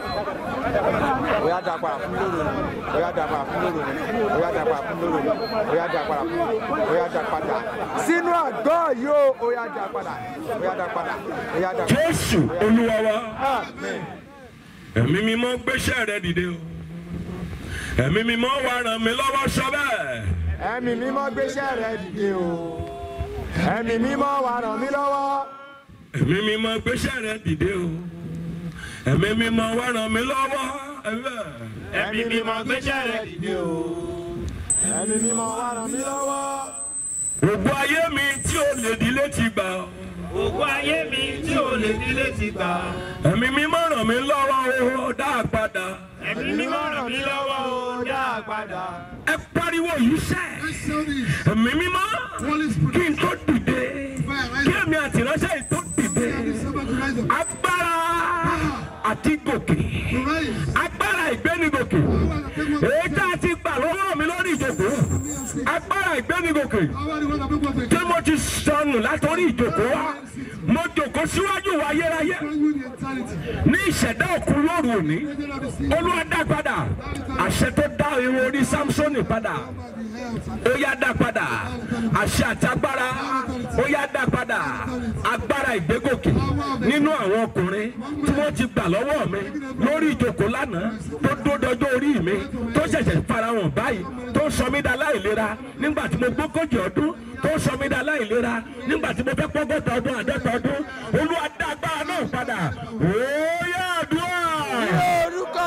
ó yá dá padà fún lóru ó yá dá padà fún lóru ó yá dá padà fún lóru ó yá dá padà fún ó yá dá padà sínú àgọ́ yìí ó ó yá dá padà ó yá dá padà ó yá dá padà. jésù olúwa wa Amen. ẹ̀mí mímọ́ gbéṣẹ́ rẹ dìde o ẹ̀mí mímọ́ wà ràn mí lọ́wọ́ sọ bẹ́ẹ̀ ẹ̀mí mímọ́ gbéṣẹ́ rẹ dìde o ẹ̀mí mímọ́ wà ràn mí lọ́wọ́ ẹ̀mí mímọ́ gbéṣẹ́ rẹ dìde o ẹ̀mí mímọ́ wà ràn mí lọ́wọ́ ẹ̀bẹ̀. ẹ̀mí mímọ́ gbéṣẹ́ rẹ̀ dìde o. ẹ̀mí mímọ́ wà ràn mí lọ́wọ́ ògùn ayé mi tí ó lè dílé ti gbà ògùn ayé mi tí ò lè nílé ti gbà. ẹ̀mí mímọ́ ràn mí lọ́wọ́ o dá a padà ẹ̀mí mímọ́ ràn mí lọ́wọ́ o dá a padà. ẹ pariwo yìí sẹ́ Let's sell this. ẹ̀mí mímọ́ Holy kí Spirit. n tó dìde kí èmi àti ìránṣẹ́ yìí tó dìde December to rise up. agbára àti gòkè To rise. agbára ìgbénigòkè èyí tá a ti gbà lọ́wọ́ mi lórí ìjòkó agbára ìgbénigòkè Power the one that people take. tí mo ti sọnù látòrí ìjòkó wa mo jòkó síwájú wa ayérayé Bring you the eternity. ní ìṣẹ̀dá òkun lóru òní Angel of the sea. olúwa dá padà àṣẹ tó dá irun orí samsoni padà ó yá dá padà àṣẹ àti agbára ó yá dá padà agbára ìgbégòkè nínú àwọn ọkùnrin tí wọ́n ti gbà lọ́wọ́ mi lórí ìjòkó lánàá tó dódọjọ́ orí mi tó ṣẹ̀ṣẹ̀ farahàn báyìí tó sọ mí dá láìlera nígbà tí mo gbógójì ọdún tó sọ mí dá láìlera nígbà tí mo fẹ́ pọ́gọ́ta ọdún àádọ́ta ọdún olúwa dá agbára náà padà ó yá àdúrà. ní orúkọ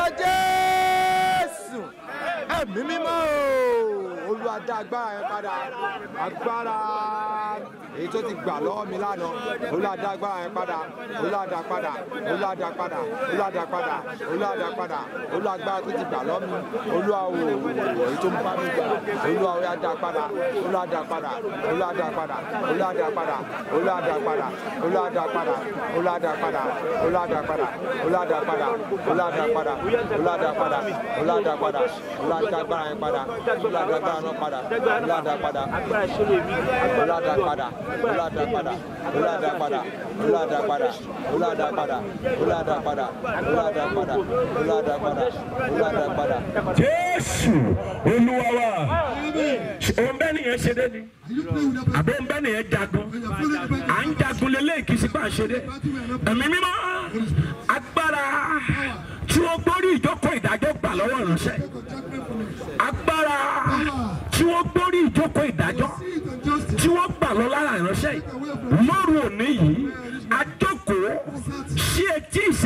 jésù ẹ̀mí mímọ́ o olúwa dá agbára yẹn padà agbára èyí tó ti gbà lọ́wọ́ mi lánàá olúwa dá agbára yẹn padà olúwa dá padà olúwa dá padà olúwa dá padà olúwa dá padà olúwa agbára tó ti gbà lọ́wọ́ mi olúwa o èyí tó ń bá mi gbà olúwa ó yá dá padà olúwa dá padà olúwa dá padà olúwa dá padà olúwa dá padà olúwa dá padà olúwa dá padà olúwa dá padà olúwa dá padà olúwa dá padà olúwa dá padà olúwa dá padà olúwa dá agbára yẹn padà olúwa dá agbára náà padà olúwa dá padà olúwa dá padà olúwa dá padà olúwa dá padà olúwa dá padà olúwa dá padà olúwa dá padà olúwa dá padà olúwa dá padà olúwa dá padà. jésù olúwa wa òun bẹ́ẹ̀ nìyẹn ṣe dé ni Are you playing with that? àbí òun bẹ́ẹ̀ nìyẹn jagun When you're following the à ń jagun lélẹ́yìí kì í sí pa àṣẹdé ẹ̀mí mímọ́ agbára tí wọ́n gbórí ìjókòó ìdájọ́ gbà lọ́wọ́ ìránṣẹ́ judgment from it. agbára tí wọ́n gbórí ìjókòó ìdájọ́ Seat and justice. tí wọ́n gbà lọ lára ìránṣẹ́ yìí lóru òní yìí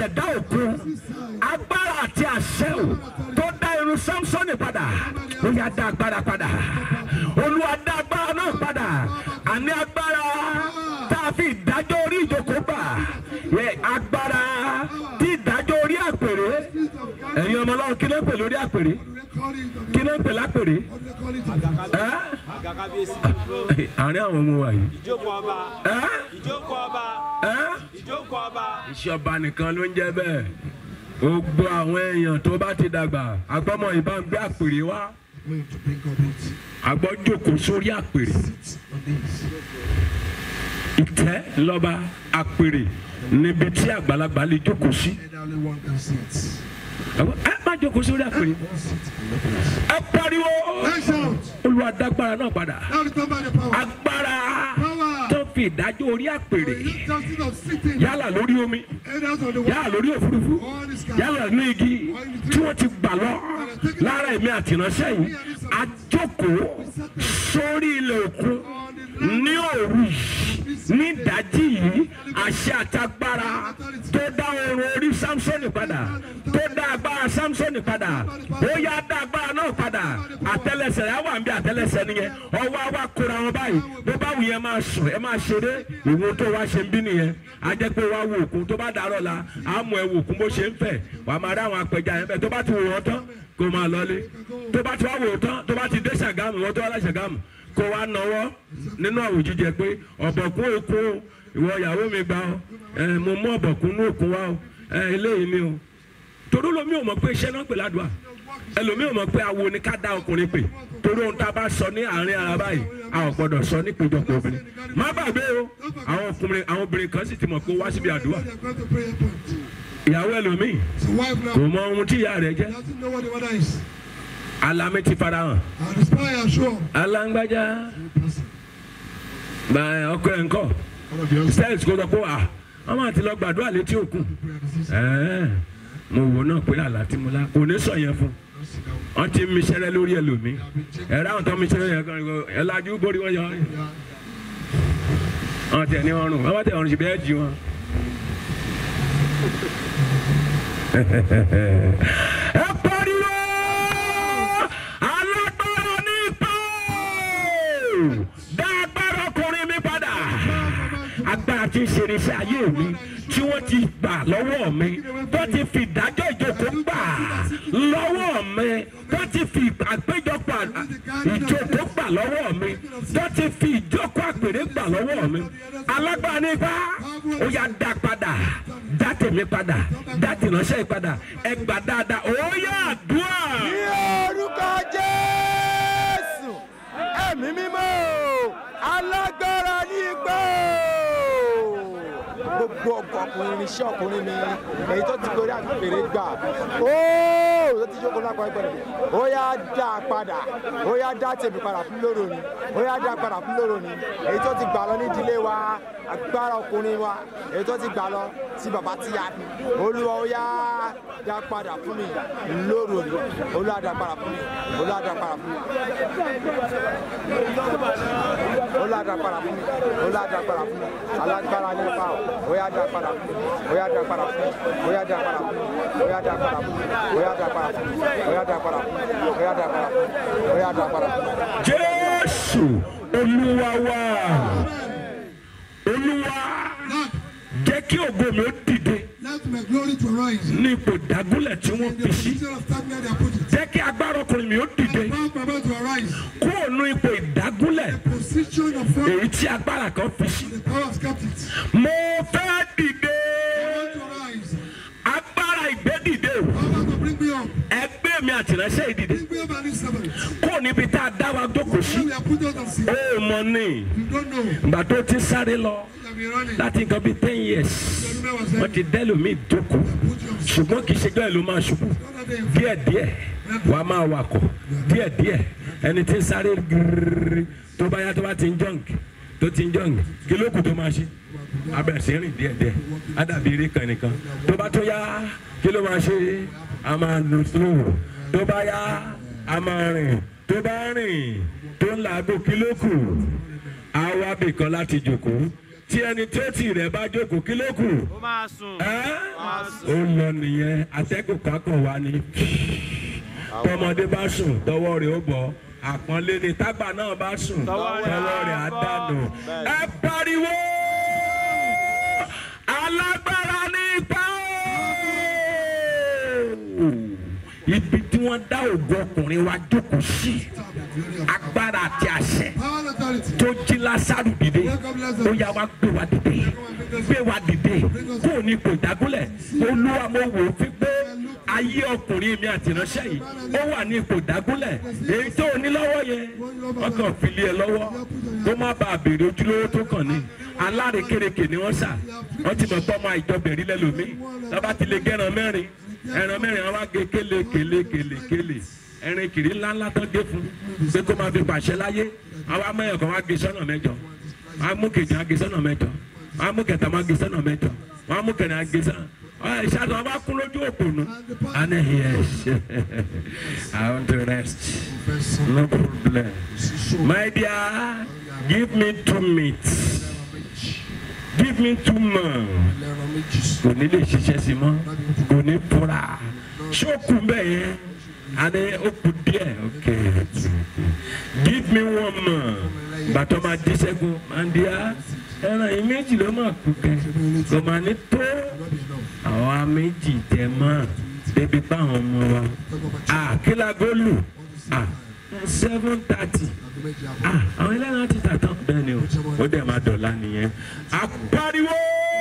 ìṣẹ̀dá òkun agbára àti àṣẹ ò tó dá irun samsoni padà ó yá dá agbára padà olúwa dá agbára náà padà àní agbára tá a fi ìdájọ́ orí ìjókòó gbà yẹ agbára tí ìdájọ́ orí àpèrè ẹ̀yin ọmọ ọlọ́run kí ló ń pè lórí àpèrè kí ló ń pè lápèrè ẹ́ àárín àwọn ọmọ wa yìí ìjókòó ọba ẹ́ ìjókòó ọba ẹ́ ìjókòó ọba. ìṣọba nìkan ló ń jẹ bẹ́ẹ̀ gbogbo àwọn èèyàn tó bá ti dàgbà agbọ́mọ ìbá ń gbé àpèrè wá Going to bring up it. agbọ́ jókòó sórí àpèrè Sit on this. ìtẹ́ lọ́ba àpèrè níbi tí àgbàlagbà lè jókòó sí And only one can sit. ẹ má jókòó sórí àpèrè One sit in the place. ẹ pariwo Let's shout. olùwàdàgbára náà padà Now return by the power. agbára Power. tó fi ìdájọ́ orí àpèrè The justice of sitting. yálà lórí omi Either on the yálà wall lórí òfurufú or the sky. yálà ní igi tí wọ́n ti gbà lọ lára ẹ̀mí àtìránṣẹ́ yìí àjókòó sórí ilẹ̀ òkun ní òru yìí ní ìdájí yìí àṣẹ àtagbára tó dá oorun orí samsoni padà tó dá agbára samsoni padà ó yá dá agbára náà padà àtẹlẹsẹ̀ yà wà ń bí àtẹlẹsẹ̀ nìyẹn ọwọ́ àwa kóra wọn báyìí bó bá wù yẹn máa sùn ẹ máa ṣeré ìwọ tó wá ṣe ń bí nìyẹn a jẹ́ pé wá wo òkun tó bá dàrọ̀ la á mú ẹ wo òkun bó ṣe ń fẹ̀ wà á máa rí àwọn apẹja yẹn bẹ́ẹ̀ tó bá ti wò wọ́n tán kó máa lọlé tó bá ti wá wò ó tán tó bá ti dé ṣàgámù wọ́n tó wá lá ṣàgámù kó wá nọwọ́ nínú àwòjíjẹ pé ọ̀bọ̀kún òkun o ìwọ ìyàwó mi gbà ọ ẹ mo mú ọ̀bọ̀kún ní òkun wá o ẹ eléyìí ni o torí lomi ò mọ̀ pé iṣẹ́ náà pè ládùúgbà ẹlòmí ò mọ̀ pé awo ni ká dá ọkùnrin pè torí ohun tá a bá sọ ní àárín ara báyìí a ò gbọdọ̀ sọ ní péjọpọ̀ obìnrin má gbàgbé o àwọn ọkùnrin àwọn obìnrin kan sì ti mọ̀ pé ó wá síbi àdúrà They are going to prayer point. ìyàwó ẹlòmíì So wife kò now mọ ohun tí ìyá rẹ̀ jẹ́ doesn't know what the mother is. alámi ti fara hàn And the spy are sure. alágbájá Person. bá ọkọ ẹ̀ ń kọ́ One of your steps kó sọ pé à wọ́n máa ti lọ gbàdúrà létí òkun prayer disease. ẹ̀ẹ́ mo wò náà pé àlá tí mo lá kò ní sọ yẹn fún Don't sit down. wọ́n ti mi sẹ́rẹ́ lórí ẹlòmíì I've been checking. ẹ̀rọ àwọn tó mi sẹ́rẹ́ yẹn kan ẹ̀ lajú borí wọn yọ Yeah. wọn tẹ ní ọrùn wọn bá tẹ ọrùn sí bẹ́ẹ̀ jí wọn. ẹ pariwo alágbára ní ipò dá agbára ọkùnrin mi padà agbára tí ń ṣe irinṣẹ́ ayé mi tí wọ́n ti gbà lọ́wọ́ mi tó ti fi ìdájọ́ ìjókòó gbà lọ́wọ́ mi tó ti fi àpéjọpọ̀ ìjókòó gbà lọ́wọ́ mi tó ti fi ìjókòó àpèrè gbà lọ́wọ́ mi alágbára nípa ó yá dá padà dá tèmi padà dá tìránṣẹ́ yìí padà ẹ gbà dáadáa ó yá àdúrà. ní orúkọ jésù ẹ̀mí mímọ́ alágbára ní igbó gbogbo ọkọ ọkùnrin irinṣẹ́ ọkùnrin mi èyí tó ti gorí àgbèrè gbà óò tó ti jókòó lápá ẹgbẹ́ rẹ̀ ó yá dá a padà ó yá dá tèmi padà fún lóró ni ó yá dá a padà fún lóró ni èyí tó ti gbà lọ ní ìdílé wa agbára ọkùnrin wa èyí tó ti gbà lọ tí bàbá ti yá mi olúwa ó yá dá a padà fún mi lóró ni olúwa dá a padà fún mi olúwa dá a padà fún mi olúwa dá a padà fún mi olúwa dá a padà fún mi alágbára ní ipa o ó yá dá a padà fún mi ó yá dá a padà fún mi ó yá dá a padà fún mi ó yá dá a padà fún mi ó yá dá a padà fún mi ó yá dá a padà fún mi ó yá dá a padà fún mi ó yá dá a padà fún mi. jésù olúwa wa olúwa Lord, jẹ́ kí ògo mi ó dìde let my glory to rise. ní ipò ìdágúnlẹ̀ tí wọ́n In the fi sí position of stagnant they are put it. jẹ́ kí agbára ọkùnrin mi ó dìde Power my mouth to arise. kúrò ní ipò ìdágúnlẹ̀ Position of power. èyí tí agbára kan fi sí. The power of captives. mo fẹ́ dìde I want to rise. agbára ìgbédìde o Power to bring me up. ẹgbẹ́ mi àtìránṣẹ́ ìdìde Bring me up and this servant. kúrò níbi tá a dá wa jókòó sí When we are put out of sin, ó mọ ní you don't know. ìgbà tó ti sáré lọ You have been running. láti nǹkan bíi ten years The woman was wọ́n saying, ti dẹ́lòmíì jókòó put your ṣùgbọ́n kì í ṣe gbẹ́ẹ̀ ló máa ṣubú Other day, díẹ̀díẹ̀ wàá máa wakọ̀ díẹ̀díẹ̀ ẹni tí ń sáré gírírí tó bá yá tó bá ti ń jọ̀ǹkì tó ti ń jọ̀ǹkì kí ló kù tó máa ṣe abẹ́ sí rìn díẹ̀díẹ̀ á dàbí eré kan nìkan tó bá tó yá kí ló máa ṣe a máa lò slow tó bá yá a máa rìn tó bá rìn tó ń làágùn kí ló kù á wá bìkan láti jòkó tí ẹni tí ó tì rẹ̀ bá jókòó kí ló kù ó máa sùn. ẹ́ ó lọ nìyẹn atẹ́gùn kankan wá ní tọmọdé bá sùn tọwọ́ rẹ̀ ó bọ̀ àpọ́nlé ni tágbà náà bá sùn Tọwọ́ rẹ̀ tọwọ́ rẹ̀ á á bọ̀. dànù ẹ pariwo alágbára ní ipa o ibi tí wọ́n dá ògùn ọkùnrin wa jókòó sí agbára àti àṣẹ Power and authority. tó jí lásàrù dìde ó yá wa gbé wa dìde gbé wa dìde kó o ní kò dágúnlẹ̀ olúwa mo wò ó fi pé ayé ọkùnrin mi àti ìránṣẹ́ yìí ó wà ní ipò dágúnlẹ̀ èyí tó o ní lọ́wọ́ yẹn ọkàn fìlí ẹ lọ́wọ́ kó má bàa béèrè ojúlówó tó kàn ní alárekereke ni wọ́n sà wọ́n ti mọ̀ tọ́mọ ìjọbẹ̀rí lẹ́lòmíì lọ́ba ti lè gẹ́ran mẹ́rin ẹran mẹ́rin àwọn agé kéle kéle kéle kéle ẹrin kiri ńláńlá tán gé fún pé kó máa fi pàṣẹ láyé àwọn amẹ́yàn kan wá gé sọ́nà mẹ́jọ wọ́n á mú kejì á gé sọ́nà mẹ́jọ wọ́n á mú kẹta má gé sọ́nà mẹ́jọ wọ́n á mú kẹrin á gé sọ́nà ọ̀ ìṣàtọ̀ wọn bá kún lójú òpònú and yes I want to rest no problem my dear give me two minutes give me two months kò ní lè ṣiṣẹ́ sí mọ́ kò ní fura ṣókù bẹ́ẹ̀ yẹn àní ó kù díẹ̀ ok give me one month bàtọ́ máa di sẹ́gun máa di á ẹran yìí méjì ló máa kú kẹ́ kò máa ní tó àwa méjì tẹ̀ mọ́ débi báwọn ọmọ wa àkílà góòlù seven thirty àwọn ẹlẹ́ran ti tà tán bẹ́ẹ̀ ni o ó dẹ̀ máa dọ̀la nìyẹn àpariwo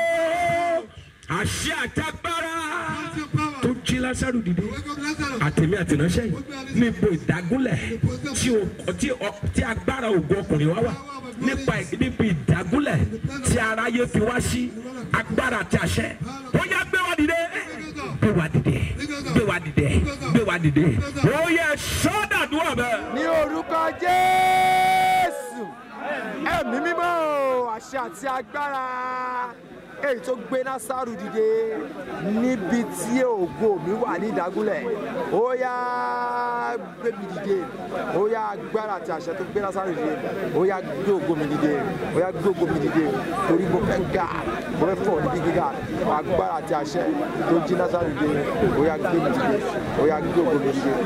àṣẹ àtagbára tó jí lásàrò dìde Wake up Lazarus. àtẹ̀mí àtẹ̀ránṣẹ́ yìí níbo ìdágúnlẹ̀ tí o tí o tí agbára ògo ọkùnrin wa wà nípa ì- níbi ìdágúnlẹ̀ tí aráyé fi wá sí agbára àti àṣẹ ó yá gbé wa dìde gbé wa dìde gbé wa dìde gbé wa dìde ó yẹ sọ́dàdúrà bẹ́ẹ̀. ní orúkọ jésù ẹ̀mí mímọ́ o, àṣẹ àti agbára èyí tó gbé násàrù dìde níbi tí ògo mi wà ní ìdágúnlẹ̀ ó yá gbé mi dìde ó yá agbára àti àṣẹ tó gbé násàrù dìde ó yá gbé ògo mi dìde ó yá gbé ògo mi dìde torí mo fẹ́ ga mo fẹ́ fọ̀ níbi gíga agbára àti àṣẹ tó jí násàrù dìde ó yá gbé mi dìde ó yá gbé ògo mi dìde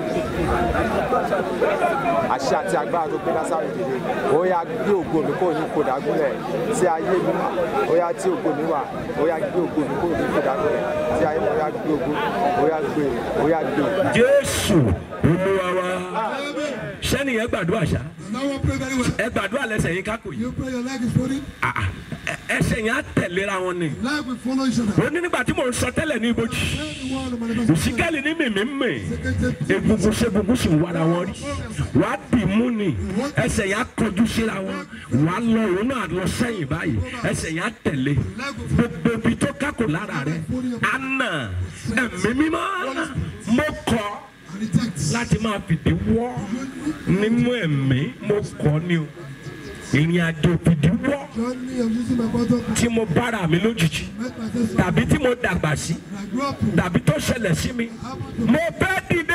àṣẹ àti agbára tó gbé lásàrò dìde ó yá gbé ògo mi kò ní kò dágúnlẹ̀ tí ayé mi wà ó yá tí ògo mi wà ó yá gbé ògo mi kò ní kò dágúnlẹ̀ tí ayé mi ó yá gbé ògo ó yá gbé ó yá gbé. jésù olúwa wa sẹ́ni yẹn gbàdúrà ṣá Now one pray very well. ẹ gbàdúrà lẹ́sẹ̀ yín kákò yìí You pray your leg is falling. Ah, ah, ẹ- ẹsẹ̀ yẹn á tẹ̀léra wọn ni Leg will follow each other. ó ní nígbà tí mò ń sọ tẹ́lẹ̀ ní ibojì Pray the word of manifestation. òsíkẹ́lì ní mìmí mì egungun ṣegungun sì ń wára wọn rí wàá dì mú ni ẹsẹ̀ yẹn á kọjú síra wọn wàá lọ òun náà lọ sẹ́yìn báyìí ẹsẹ̀ yẹn á tẹ̀lé gbogbo ibi tó kákò lára rẹ̀ á nà ẹ̀mí mímọ́ mo kọ́ And it takes. láti máa fìdí wọ́ nínú ẹ̀mí mo kọ́ ni o ìrìn àjò fìdí wọ́ Journey of using my bottom. tí mo bára mi lójijì Make myself. tàbí tí mo dàgbà sí And I grew up. tàbí tó ṣẹlẹ̀ sí mi mo fẹ́ dìde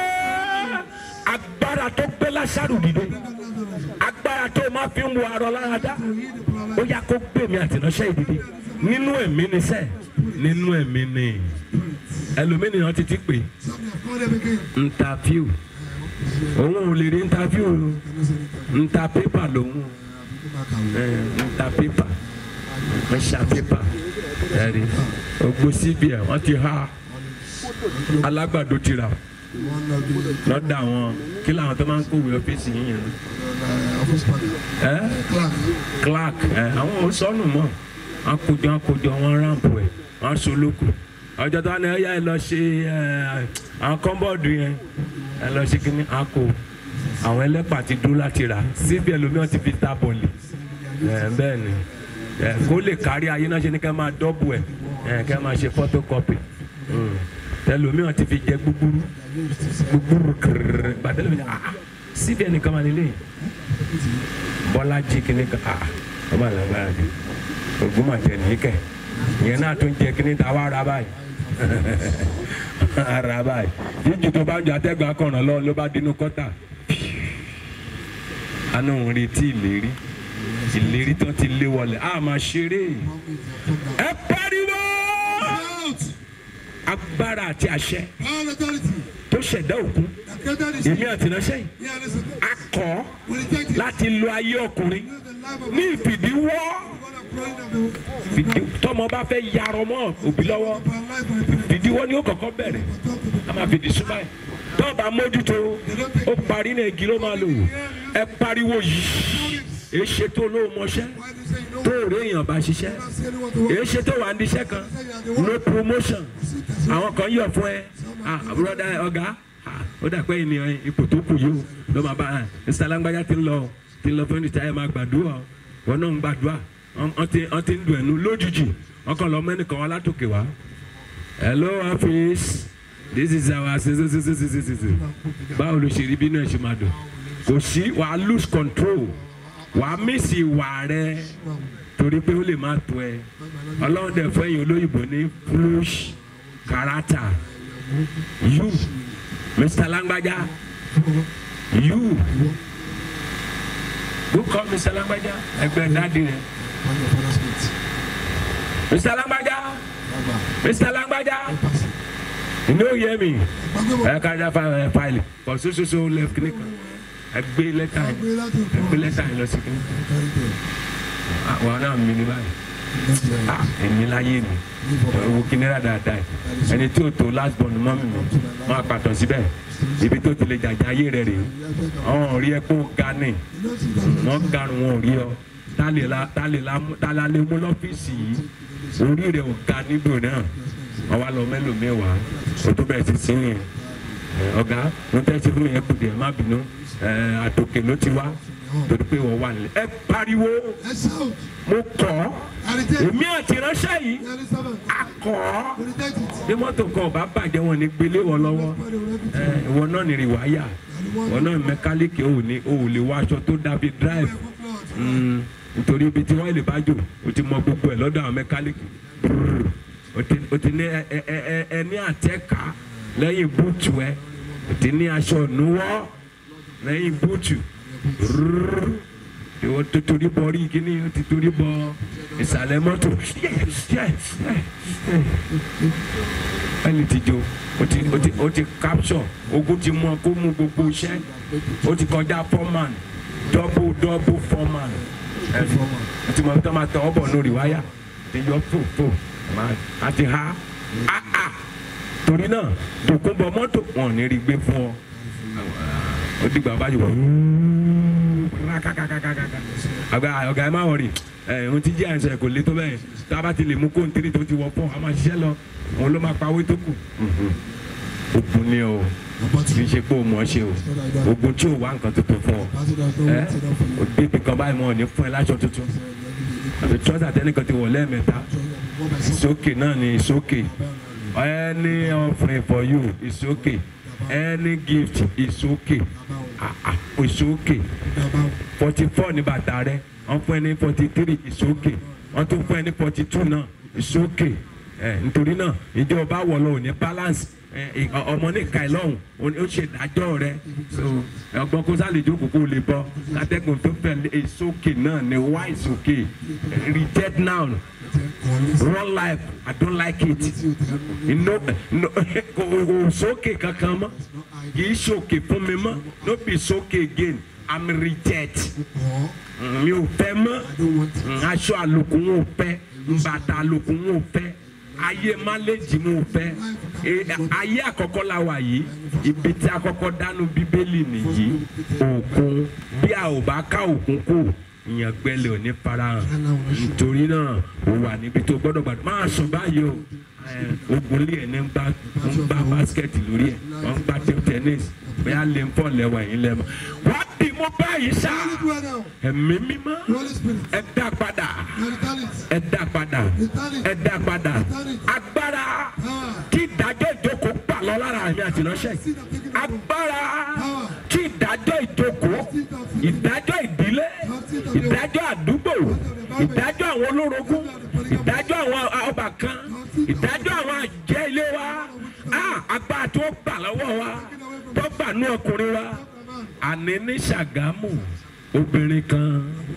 agbára tó gbé lásàrò dìde agbára tó máa fi ń wo arọ lára dá ó yá kó gbé mi àtìránṣẹ́ ìdìde nínú ẹ̀mí ni sẹ́ nínú ẹ̀mí ni ẹlòmínìyàn ti ti pè Some have called them again. ntàfíù òun ò lè rí ntàfíù o nta pépà lòun ẹ nta pépà ẹ ṣa pépà ẹ rí ogbó síbi ẹ wọ́n ti há alágbàdo ti rà One of the lọ́dọ̀ àwọn kí làwọn tó máa ń kówé ọ́fíìsì yín yẹn uh, office partner. ẹ Clark. clark ẹ àwọn ò sọnù mọ́ wọn kójọ wọn kójọ wọn ráǹpù ẹ wọn solóko ọjọ́ tó wà ní ẹ̀yà ẹ lọ ṣe ẹ àwọn kọ́ńbọ̀dù yẹn ẹ lọ ṣe kíní àkó àwọn ẹlẹ́pà ti dúró láti rà síbi ẹlòmíràn ti fi ta bọ̀lì ẹ bẹ́ẹ̀ ni ẹ kó lè kárí ayé náà ṣe ní ká máa dọ́bù ẹ ẹ ká máa ṣe photocopy Mm. ẹlòmíràn ti fi jẹ gbúgbúrú gbúgbúrú kìrìrì gbàdẹ́lẹ̀ mi ah síbi ẹnìkan máa nílé bọ́lájí kìíní kan ah ọba àlàgbára ni ògùn máa tẹ̀ ní kẹ̀ ìyẹn náà tún jẹ kìíní ta wá ra báyìí ara báyìí jíjù tó bá ń jọ atẹ́gbà kọ̀ràn lọ ló bá dínú kọ́tà àná òun retí ìlérí ìlérí tán ti lé wọlé a máa ṣeré ẹ pariwo Out. agbára àti àṣẹ Power and authority. tó ṣẹ̀dá òkun That created this. èmi àtìnáṣẹ́ yìí Yeah, listen. a kọ́ We reject it. láti lo ayé ọkùnrin Use the life of ní ìfìdíwọ́ God of praying of the fìdí- tọmọ bá fẹ́ yarọ mọ́ òbí lọ́wọ́ of our life and the fìdíwọ́ ni ó kọ́kọ́ bẹ̀rẹ̀ a máa fìdí súnmọ́ ẹ̀ tó bá mójútó ó parí ní igi ló máa lò ẹ pariwo yìí èé ṣe tó ló mọṣẹ́ Why do you say you know? tó rí èèyàn bá ṣiṣẹ́ Not say anyone to work. èé ṣe tó wà níṣẹ́ kan no promotion àwọn kan yọ̀ fún ẹ ah broda ọ̀gá ah, ó dà pé ènìyàn ipò tó kù yìí o ló máa bá a mr langbaya ti ń lọ ti ń lọ fún ìta ẹ máa gbàdúrà o wọn náà ń gbàdúrà wọn wọn ti wọn ti ń dùn ẹnu lójijì wọn kàn lọ mẹ́nìkan wá látòkè wá hello office this is our báwo ló ṣe rí bínú ẹ ṣe máa dùn kò sí wàá lose control wàá miss ìwà rẹ torí pé ó lè má tó ẹ ọlọ́run dẹ̀ fún ẹ̀yìn olóyìnbó ní flush character you mr langbaja you go call mr langbaja ẹgbẹ́ dáàdi rẹ On your father's gate. mr langbaja Baba. mr langbaja you no hear me Gbàgbé ẹ ká já fa- fáìlì kò sososo left clinic ẹ gbé lẹ́tà yìí gbé láti ẹ gbé lẹ́tà yìí lọ sí clinic Carry them. Ah, wọn náà mi ní báyìí That's right. ah èmi láyé mi owó kìnìún dáadáa yìí ẹni tí o tó last born mọ́ mi mọ́ máa pàtó síbẹ̀ ibi tó ti lè jàjà ayé rẹ̀ rèé ọ̀hún rí ẹ kó ga ní You know, see that wọ́n garun wọn ò rí ọ tálẹ̀ la tálẹ̀ la tálẹ̀ lé mú lọ́fíìsì yìí orí rẹ̀ ò ga níbò náà wọ́n wá lọ mélòó mẹ́wàá o tó bẹ̀rẹ̀ sí sí yẹn ọ̀gá ló tẹ́ sí fún mi yẹn kù díẹ̀ má bínú ẹ̀, àtòkè ló ti wá torí pé wọ́n wà nílẹ̀ ẹ pariwo Let's shout. mo kọ́ I reject. èmi àti ìránṣẹ́ yìí You are the servant. a kọ́ We reject it. bí mọ́tò kan ò bá bàjẹ́ wọn ní gbélé wọn lọ́wọ́ Pray the everything. ẹ, ìwọ náà ní rìwáyà ìwọ náà mẹkáníìkì ò ní ò lè wọ aṣọ tó dàbí drive Mm, nítorí ibi tí wọ́n lè bá jò o ti mọ gbogbo ẹ̀ lọ́dọ̀ àwọn mẹkáníìkì Brrr. o ti o ti ní ẹ ẹ ẹ ẹ ní àtẹ́ka lẹ́yìn búùtù ẹ o ti ní aṣọ ìnuwọ́ lẹ́yìn búùtù Brrr. ìwọ tó torí bọ rí kíní o ti torí bọ ìsàlẹ̀ mọ́tò ẹni ti jo o ti o ti o ti capture ogun ti mú ọ kó mú gbogbo iṣẹ́ o ti kọjá foreman double double foreman ẹni o ti mọ tó máa tọ ọ bọ̀ lórí wáyà ti yọ fò fò máa ti ha ah ah torí náà tòkun bọ mọ́tò wọn ò ní rí gbé fún ọ ó dìgbà bá yìí wọ àgbà ọ̀gá ẹ má wọrí ẹ ohun tí jẹ́ àìsàn kò lé tó bẹ́ẹ̀ tá a bá ti lè mú kóńtírì tó ti wọ fún a máa ṣiṣẹ́ lọ òun ló máa pawé tó kù. ogun ni o kì í ṣe pé o mọ̀ ọ́ ṣe o ogun tí o wá nǹkan tuntun fún ọ Pass it out. No ẹ one sit down for you. o débi kan báyìí wọn ò ní fún ẹ láṣọ tuntun àti trọ́sà tẹ́nìkan ti wọ̀ lẹ́ẹ̀mẹ́ta Go by some. ìsókè náà ni ìsókè any offering for you ìsókè any gift ìsókè ah ah ìsókè About forty four ní bàtà rẹ wọ́n fún ẹ ní forty three ìsókè wọ́n tún fún ẹ ní forty two náà ìsókè ẹ nítorí náà ìjọba wọ̀ lọ ò ní balance ẹ, ẹ, ọmọ ní ìka ìlọ́hùn ó ṣe ìdájọ́ rẹ so ọgbọ́n kó sálè jókòó kó lè bọ́ kátẹ́gùn tó fẹ́ lé ìsókè náà ní wá ìsókè reject now run life i don't like it no no kò kò sókè kankan mọ́ kì í sókè fún mi mọ́ no be sókè again i'm reject or mi ò fẹ́ mọ́ I don't want it. aṣọ àlòkù wọn ò fẹ́ bàtà àlòkù wọn ò fẹ́ ayé máléjì wọn ò fẹ́ E- ayé àkọ́kọ́ la wà yìí ibi tí àkọ́kọ́ dánú bíbélì nìyí òkun bí a ò bá ká òkun kù ìyàn gbẹlẹ̀ ò ní farahàn nítorí náà ó wà níbi tó gbọ́dọ̀ gbàdúrà máa sùn báyìí o Eh, ogun lé ẹ̀ ní ń gbá ń gbá báskẹ̀tì lórí ẹ̀ wọ́n ń gbá table tennis bóyá lè ń pọ̀ lẹ́wọ̀ ẹ̀yìn lẹ́mọ̀ wọ́n dì mú báyìí sáà Holy Spirit now. ẹ̀mí mímọ́ Holy Spirit. ẹ dá padà You return it. ẹ dá padà ẹ dá padà agbára tí ìdájọ́ ìjókòó gbà lọ lára àmì àtìlọ́ṣẹ́ yìí. agbára tí ìdájọ́ ìjókòó ìdájọ́ ìdílé ìdájọ́ àdúgbò ìdájọ́ àwọn olórogún ìdájọ́ àwọn ọbàkan ìdájọ́ àwọn àjẹ́ ilé wa Ah, agbára tó gbà lọ́wọ́ wa tó gbà ní ọkùnrin wa àní ní Ṣàgámù obìnrin kan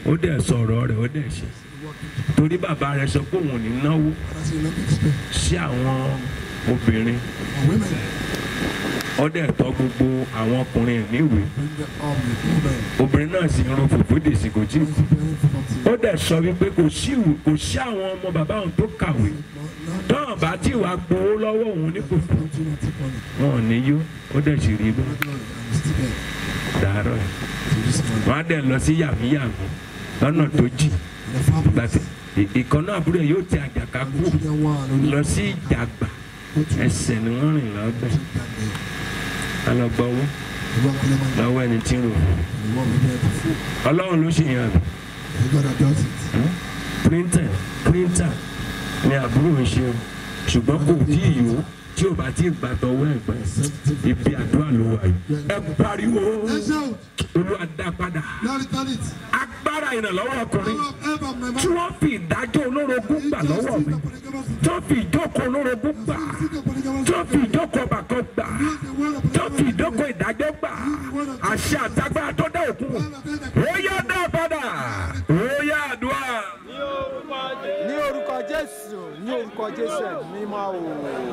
ó dẹ̀ sọ̀rọ̀ rẹ̀ ó dẹ̀ ṣe torí bàbá rẹ̀ sọ pé òun ò ní náwó Father said, not expect sí àwọn obìnrin for women. ó dẹ̀ tọ́ gbogbo àwọn ọkùnrin ẹ̀ níwèé Bring them up with women. obìnrin náà sì ń ro fòfó dèsì kò tí ì kú Preparing for ó something. dẹ̀ sọ wípé kò sí ìwé kò sí àwọn ọmọ bàbá òun tó kàwé tọ́wọ́n bá tí wàá gbowó lọ́wọ́ òun ní kò fún Don't you not take money. wọn ò ní yó ó dẹ̀ sì rí bẹ́ẹ̀ Glory. I'm still there dàárọ̀ ẹ̀ till this morning. wọ́n á dẹ̀ lọ sí yàmíyàmí lọ́nà tó jì The family. gbàtí ìkànnà àbúrò ẹ̀ yóò ti àjàká kú Children one. only lọ sí ìjàgbá Go to ẹsẹ̀ ni wọ́n rìn lọ́bẹ̀ that day. á lọ gbọ́wọ́ The one calling my lọ́wọ́ ẹni tí ń rò The one we there before. ọlọ́run ló ṣèyàn rẹ̀ The God that does it. printer printer ni àbúrò ń ṣe o ṣùgbọ́n kò tí ì yó tí ò bá tí ì gbà tọwọ́ ẹ̀gbẹ́ Sensitive. ibi àdúrà ló wà yìí ẹ pariwo Let's shout. olúwa dá padà Now return it. agbára ìrànlọ́wọ́ ọkùnrin All of ever my tí man. wọ́n fi ìdájọ́ olórogún gbà lọ́wọ́ mi tí wọ́n fi ìjókòó olórogún gbà tí wọ́n fi ìjókòó ọbàkan gbà tí wọ́n fi ìjókòó ìdájọ́ gbà àṣẹ àtagbára tó dá òkun ó yá dá padà ó yá àdúrà. ní orúkọ jésù ní orúkọ jésù ẹ̀mí mímọ́ o.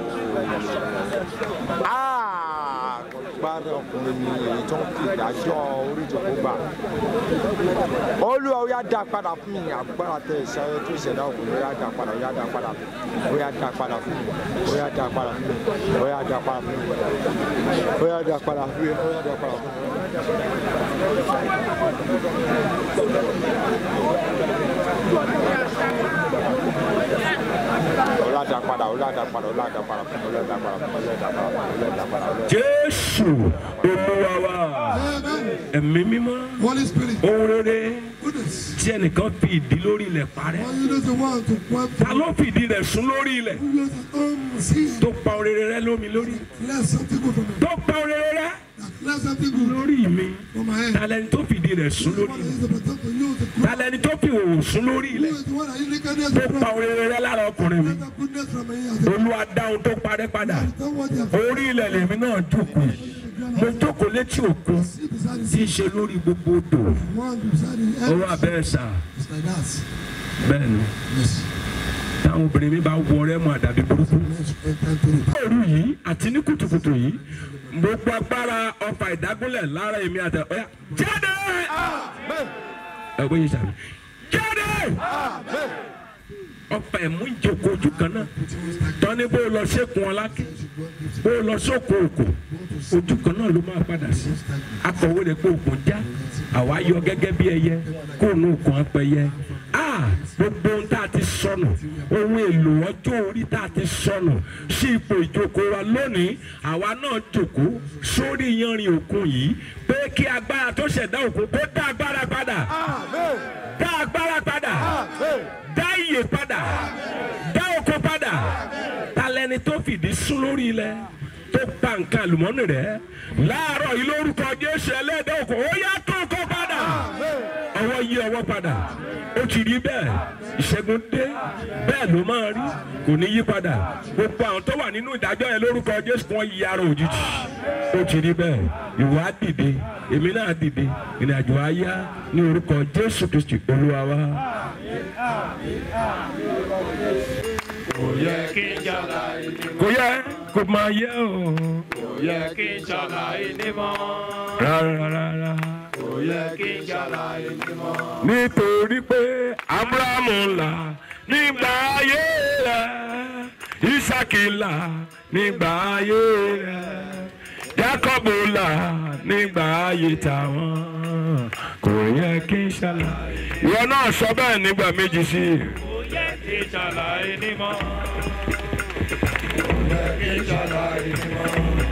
Ah, agbára ọkùnrin ni èyí tó ń fi ìdájọ́ orí ìjòkó gbà. olúwa ó yá dá padà fún mi agbára tẹ ìṣẹ́yẹ tó ṣẹ̀dá ọkùnrin ó yá dá padà ó yá dá padà fún mi ó yá dá padà fún mi ó yá dá padà fún mi ó yá dá padà fún mi ó yá dá padà fún mi ó yá dá padà fún mi. Olada padà, olada padà, olada padà fún mi, olada padà fún mi, olada padà fún mi, olada padà fún mi. jésù olúwa wa Amen. ẹ̀mí mímọ́ Holy Spirit. ohun rere Goodness. tí ẹnìkan fi ìdí lórí ilẹ̀ parẹ́ All you know the one to wipe ta ló fi ìdí rẹ̀ sún lórí ilẹ̀ you just um see tó pa ohun rere rẹ lómi lórí clear something good from me. tó pa ohun rere rẹ Clear something good lórí mi from my head. ta lẹni tó fi ìdí rẹ̀ sún lórí One ilẹ̀ is the protector, you is the good. ta lẹni tó fi òwò sún lórí You ilẹ̀ is the one that you nakedness tó from. pa ohun rere rẹ lára ọkùnrin mi Let the goodness from me. as a- olúwa dá ohun tó parẹ́ padà Don't want you to orí ilẹ̀ lèmi náà jókòó mo jókòó létí òkun see beside the tí í ṣe lórí gbogbo odò one beside the ó head. wà bẹ́ẹ̀ sà It's like that. bẹ́ẹ̀ ni Yes. táwọn obìnrin mi bá wọ rẹ́ mọ́ àdàbí burúkú Let's enter into the òru yìí àti ní kùtùkùtù yìí gbogbo agbára ọfà ìdágúnlẹ̀ lára èmi àti ọ̀yà jáde ẹ bóyá sàmì jáde ọfà ẹ̀mú ìjókòó ojú kan náà tọ́ni bó lọ sékun ọlákì bó lọ sóko òkò ojú kan náà ló máa padà sí akọ̀wé rẹ̀ pé òkun já àwa yọ gẹ́gẹ́ bí ẹyẹ kó nu òkun apẹyẹ a gbogbo ohun tá a ti sọnù ohun èlò ọjọ́ orí tá a ti sọnù sí ipò ìjókòó wa lónìí àwa náà jókòó sórí yanrìn òkun yìí pé kí agbára tó ṣẹ̀dá òkun kó dá agbára padà dá agbára padà dá iyè padà dá oko padà talẹni tó fìdí sún lórí ilẹ̀ tó pa nǹkan àlùmọ́nì rẹ̀ láàárọ̀ yìí lórúkọ jésù ẹlẹ́dẹ̀ òkò ó yá tó kó padà ọwọ́ yí ọwọ́ padà ó ti rí bẹ́ẹ̀ ìṣẹ́gun dé bẹ́ẹ̀ ló máa rí kò ní yí padà gbogbo àwọn tó wà nínú ìdájọ́ yẹn lórúkọ jésù kan yí ara òjijì ó ti rí bẹ́ẹ̀ ìwọ á dìde èmi náà dìde ìrìnàjò á yá ní orúkọ jésù kristi olúwa wa. kò yẹ kí n ṣàlàyé ní kò yẹ kò máa yẹ o kò yẹ kí n ṣàlàyé ní mọ́ rárá rárá. kò yẹ kí n ṣàlàyé ní mọ́. nítorí pé abrahamu là nígbà ayé rẹ̀ isaki là nígbà ayé rẹ̀ jacobu là nígbà ayé tàwọn kò yẹ kí n ṣàlàyé. ìwọ náà sọ bẹ́ẹ̀ nígbà méjì sí i. kò yẹ kí n ṣàlàyé ní mọ́ kò yẹ kí n ṣàlàyé ní mọ́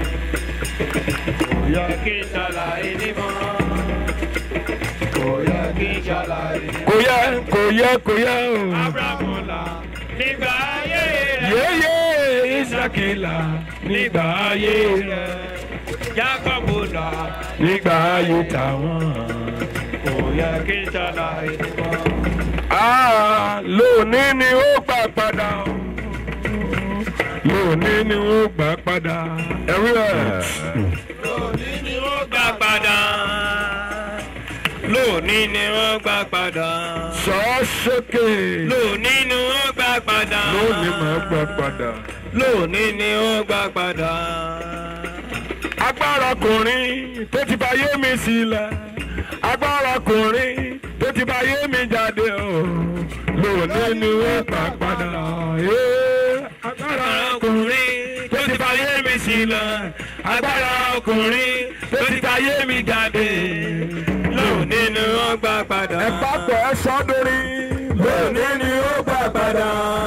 kò yẹ kí n ṣàlàyé ní mọ́ kò yẹ kí n ṣàlàyé ní mọ́. kò yẹ kò yẹ kò yẹ o. abrahamu là nígbà ayé rẹ̀ yéyé isaki là nígbà ayé rẹ̀ jacobu là nígbà ayé tàwọn. kò yẹ kí n ṣàlàyé ní mọ́. Ah, lónìí ni ó gbà padà o. lónìí ni ó gbà padà ẹ̀rí ẹ̀. lónìí ni ó gbà padà lónìí lónìí ni wọ́n gbà padà. sọ sókè lónìí ni wọ́n gbà padà. lónìí máa gbà padà. lónìí ni wọ́n gbà padà. agbára ọkùnrin tó ti bá yé mi sílẹ̀ agbára ọkùnrin tó ti bá yé mi jáde o lónìí ni wọ́n gbà padà. Ee, agbára ọkùnrin tó ti bá yé mi sílẹ̀ agbára ọkùnrin tó ti bá yé mi jáde lónìí ni wọ́n gbà padà. ẹ pápọ̀ ẹ sọ́dọ̀rí lónìí ni wọ́n gbà padà.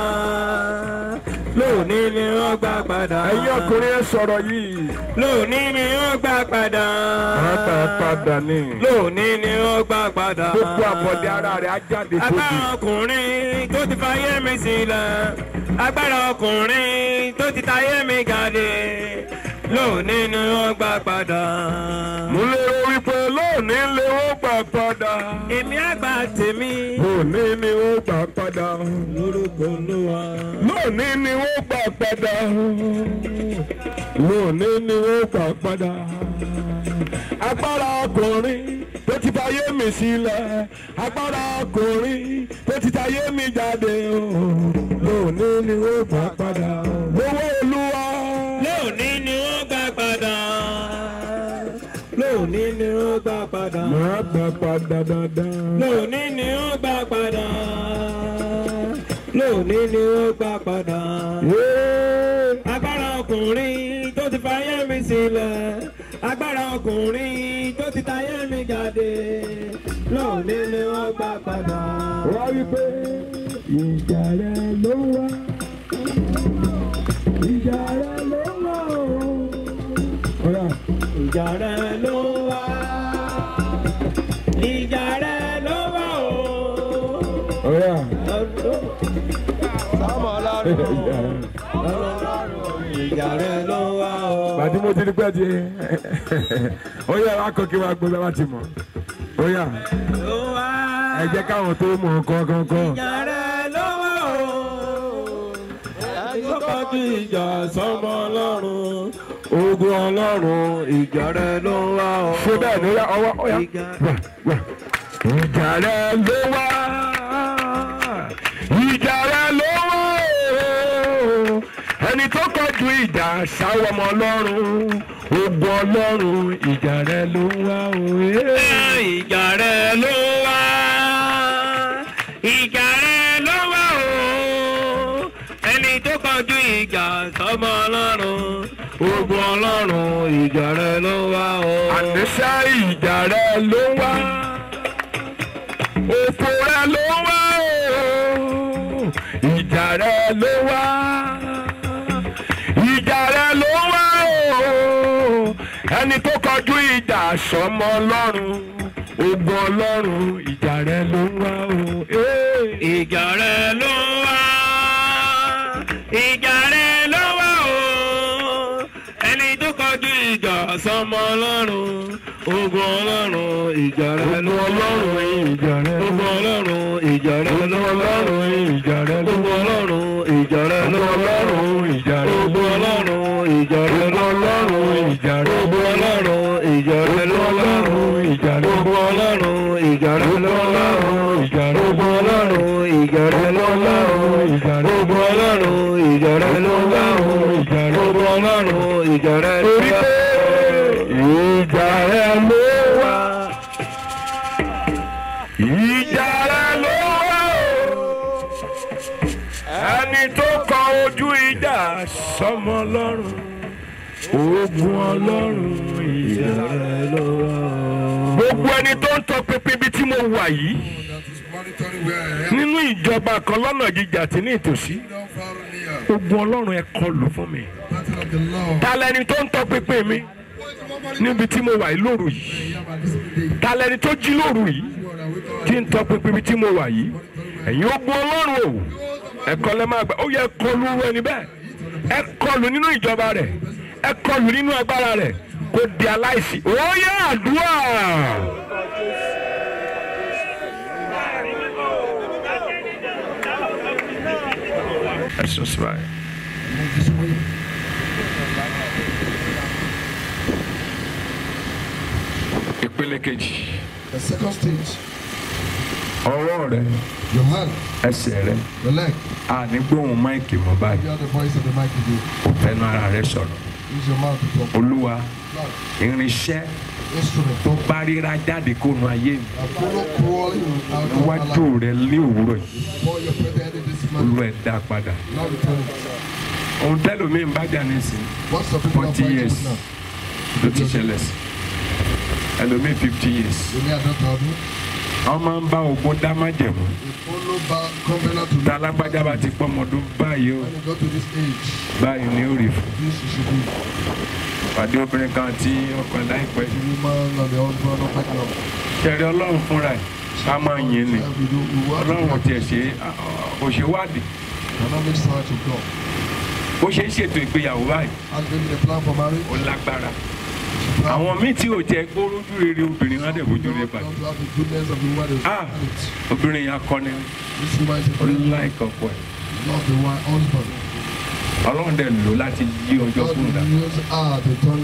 lónìí ni wọ́n gbà padà. ẹ̀yin ọkùnrin ẹ sọ̀rọ̀ yìí. lónìí ni wọ́n gbà padà. wọ́n gbà padà ní. lónìí ni wọ́n gbà padà. gbogbo àbọ̀dé ara rẹ̀ á jáde tóbi. agbára ọkùnrin tó ti fayé mi sílẹ̀ agbára ọkùnrin tó ti tayé mi gàdé lónìí ni wọ́n gbà padà. mo lérò wípé lónìí lè ó gbà padà. èmi àgbà tèmi lónìí ni ó gbà padà. lórúkọ olúwa. lónìí ni ó gbà padà. lónìí ni ó gbà padà. agbára ọkùnrin tó ti fayé mi sílẹ̀ agbára ọkùnrin tó ti tayé mi jáde o. lónìí ni ó gbà padà. lówó olúwa. lónìí ni wọ́n gbà padà. lónìí ni wọ́n gbà padà. máa gbà padà dandan. lónìí ni wọ́n gbà padà. lónìí ni wọ́n gbà padà. Yeah. agbára ọkùnrin tó ti fayé mi sílẹ̀ agbára ọkùnrin tó ti tayé mi jáde lónìí ni wọ́n gbà padà. wá wípé ìjà rẹ ló wá ìjà rẹ ló wá o. ọ̀rá ìjà rẹ ló wá ìjà rẹ ló wá o. ọ̀rá sáàmù ọlọ́run ìjà rẹ ló wá o. bàtí mo ti rí pẹ́ ti ó yẹ wá kọ́ kí wá gbé bá ti mọ̀ ó yà ló wá ẹ jẹ́ káwọn tó mọ̀ kọ́kọ́kọ́. ìjà rẹ ló wá o. ẹni tó kọjú ìjà sọmọ ọlọ́run ogun ọlọ́run ìjà rẹ ló wá o. ṣé bẹ́ẹ̀ ni ó yà ọwọ́ ó yà Ìjà. wà wà. ìjà rẹ ló wá ìjà rẹ ló wá o. ẹni tó kọjú ìjà sáwọ́ ọmọ ọlọ́run ogun ọlọ́run ìjà rẹ ló wá o. ee. ìjà rẹ ló wá ìjà rẹ ló wá o ẹni tó kọjú ìjà sọmọ ọlọ́run ogun ọlọ́run ìjà rẹ ló wá o. àníṣe ìjà rẹ ló wá òfò rẹ ló wá o ìjà rẹ ló wá ìjà rẹ ló wá o ẹni tó kọjú ìjà sọmọ ọlọ́run ogun ọlọ́run ìjà rẹ ló wá o. Ee. ìjà rẹ ló wá ìjà rẹ ló wá o ẹni tó kọjú ìjà sọmọ ọlọ́run ogun ọlọ́run ìjà rẹ ló ogun wá ọlọ́run ìjà rẹ ló ogun wá. ọlọ́run ìjà rẹ ogun ló wá ọlọ́run ìjà rẹ ló ogun wá. ọlọ́run ìjà rẹ ló ogun wá ọlọ́run ìjà rẹ ló ogun wá. ọlọ́run ìjà rẹ ogun ló wá ọlọ́run ìjà rẹ ló ogun wá. ọlọ́run ìjà rẹ ló wá ọlọ́run ìjà rẹ ló ogun wá. ọlọ́run ìjà rẹ ló wá ọlọ́run ìjà rẹ ló ogun wá. ọlọ́run ìjà rẹ ló wá ọlọ́run ìjà rẹ ló ogun wá. ọlọ́run ìjà rẹ ló wá ọlọ́run ìjà rẹ ló ogun wá. ọlọ́run ìjà rẹ ló torí wá. pé ìjà rẹ ló wá. ìjà rẹ ló wá o. ẹni tó kọ ojú ìjà sọmọ ọlọ́run ogun ọlọ́run ìjà rẹ ló wá o. gbogbo ẹni tó ń tọpinpin ibi tí mo wà yìí That is monitoring where I am. nínú ìjọba kan lọ́nà jíjà àti ní ìtòsí Down far and near. ogun ọlọ́run ẹ kọlù fún mi. Battle of the Lord. ta lẹni tó ń tọpinpin mi níbi tí mo wà yìí lóru yìí Here by this day. ta lẹni tó jí lóru yìí God, I wake up. tí ń tọpinpin ibi tí mo wà yìí ẹ̀yin ogun ọlọ́run o ẹ̀kọ́ lẹ́ máa gbà ó yẹ kọlù ẹni bẹ́ẹ̀ ẹ kọlù nínú ìjọba rẹ̀ ẹ kọlù nínú agbára rẹ̀ kó di aláìsí ó yẹ àdúrà. ẹ sọ sí báyìí. ìpele kejì The second stage, ọwọ́ rẹ your hand, ẹsẹ̀ rẹ your leg. àní gbóhùn máìkì mọ́ báyìí Hear the voice of the mic again. kò fẹ́nu ara rẹ sọ̀rọ̀ Use your mouth to talk. olúwa Lord, irinṣẹ́ instrument, tó talk. bá ríra jáde kó nu ayé mi I follow crawling out of my níwájú life. rẹ ní òwúrọ̀ yìí Before your prepared this olúwa man. ẹ̀ dá padà Now return it. ohun tẹ́lómi ń bá jà nísìnyí What's the people are 40 fighting years. with now? ló ti ṣẹlẹ̀ sí ẹlòmíì fifty years You may have not told me. wọ́n máa ń bá ogun dá májẹ̀mú We follow back covenant to tá alágbájá bá ti pọ́ ọmọdún báyìí ó When you go to this age, báyìí ni ó rí fún this you should be. pàdé obìnrin kan tí ọkọ ẹ̀ láìpẹ́ The woman and the husband of my love. ṣẹ̀rí ọlọ́run fúnra ẹ̀ ká máa yìn ni We do, we work ọlọ́run ò tiẹ̀ together. ṣe òṣèwádìí Cannot make search of God. bó ṣe ń ṣètò ìgbéyàwó báyìí Has been the plan for marriage. ó lágbára Plan àwọn míì tí ò jẹ́ gbórójú rere obìnrin wọn á dẹ̀ bójú rere not pàdé to have the goodness of the woman that is Ah. married. obìnrin yẹn akọni This woman is a ó friend, láìkọ̀ pọ̀ ẹ̀ not the one husband. ọlọ́run dẹ̀ lò láti yí ọjọ́ God fún un dà will use her to turn